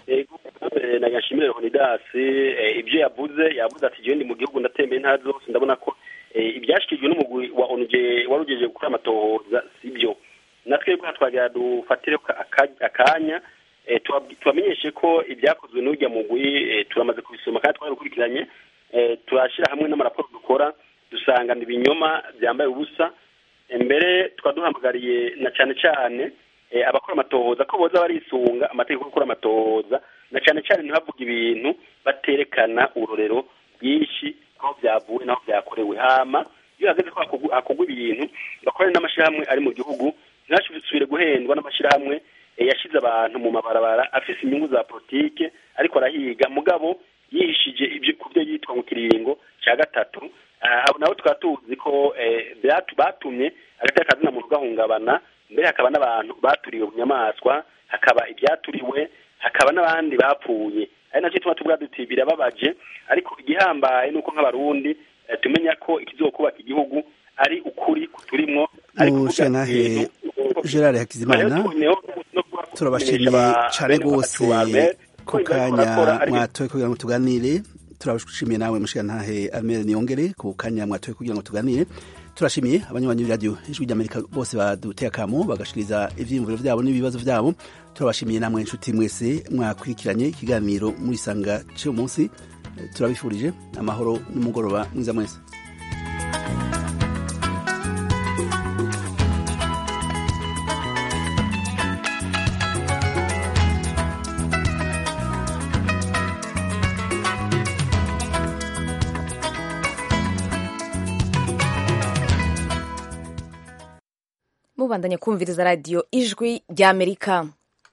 Speaker 2: nagashimire leonidas ibyo yavuze yavuze ati jewe ndi mu gihugu ndatembeye intara zose ndabona ko ibyashyikirijwe n'umugwi wa onuje wari ugejeje gukora amatohoza si byo natwe twagira dufatire akanya tubamenyeshe ko ibyakozwe n'ujya mugwi turamaze kubisoma kandi twarabikurikiranye turashyira hamwe n'amaraporo dukora dusanga ibinyoma byambaye ubusa mbere tukaba duhamagariye na cyane cyane abakora amatohoza ko boza barisunga amategeko yo gukora amatohoza na cyane cyane ntibavuge ibintu baterekana urorero bwinshi aho byavuye n'aho byakorewe hama iyo hageze ko hakorwa ibintu bakorane n'amashyirahamwe ari mu gihugu ntibasubire guhendwa n'amashyirahamwe yashyize abantu mu mabarabara afise inyungu za politike ariko arahiga mugabo yihishije ibyo ku byo yitwa mu kiringo cya gatatu abo nabo tukaba tuzi ko batumye hagati y'akazina muntu gahungabana mbere hakaba n'abantu baturiwe mu nyamaswa hakaba ibyaturiwe hakaba n'abandi bapfuye ari nacyo tuma tuvuga duti birababaje ariko igihambaye ni uko nk'abarundi tumenya ko ikizokubaka igihugu ari ukuri kuturimwo
Speaker 1: mushanahe gerard hakizimana turabashimiye cyane rwose ku kanya mwatoye kugira ngo tuganire turabashimiye nawe mushirantahe amere niyongere ku kanya mwatoye kugira ngo tuganire turashimiye abanywanyi b'iradiyo ijwi ry'amerika bose baduteye akamo bagashikiriza ivyiyumviro vyabo n'ibibazo vyabo turabashimiye namwe inshuti mwese mwakurikiranye ikiganiro muri sanga cy'uyu munsi turabifurije amahoro n'umugoroba mwiza mwese
Speaker 10: mubandanye kumviriza radiyo ijwi ry'amerika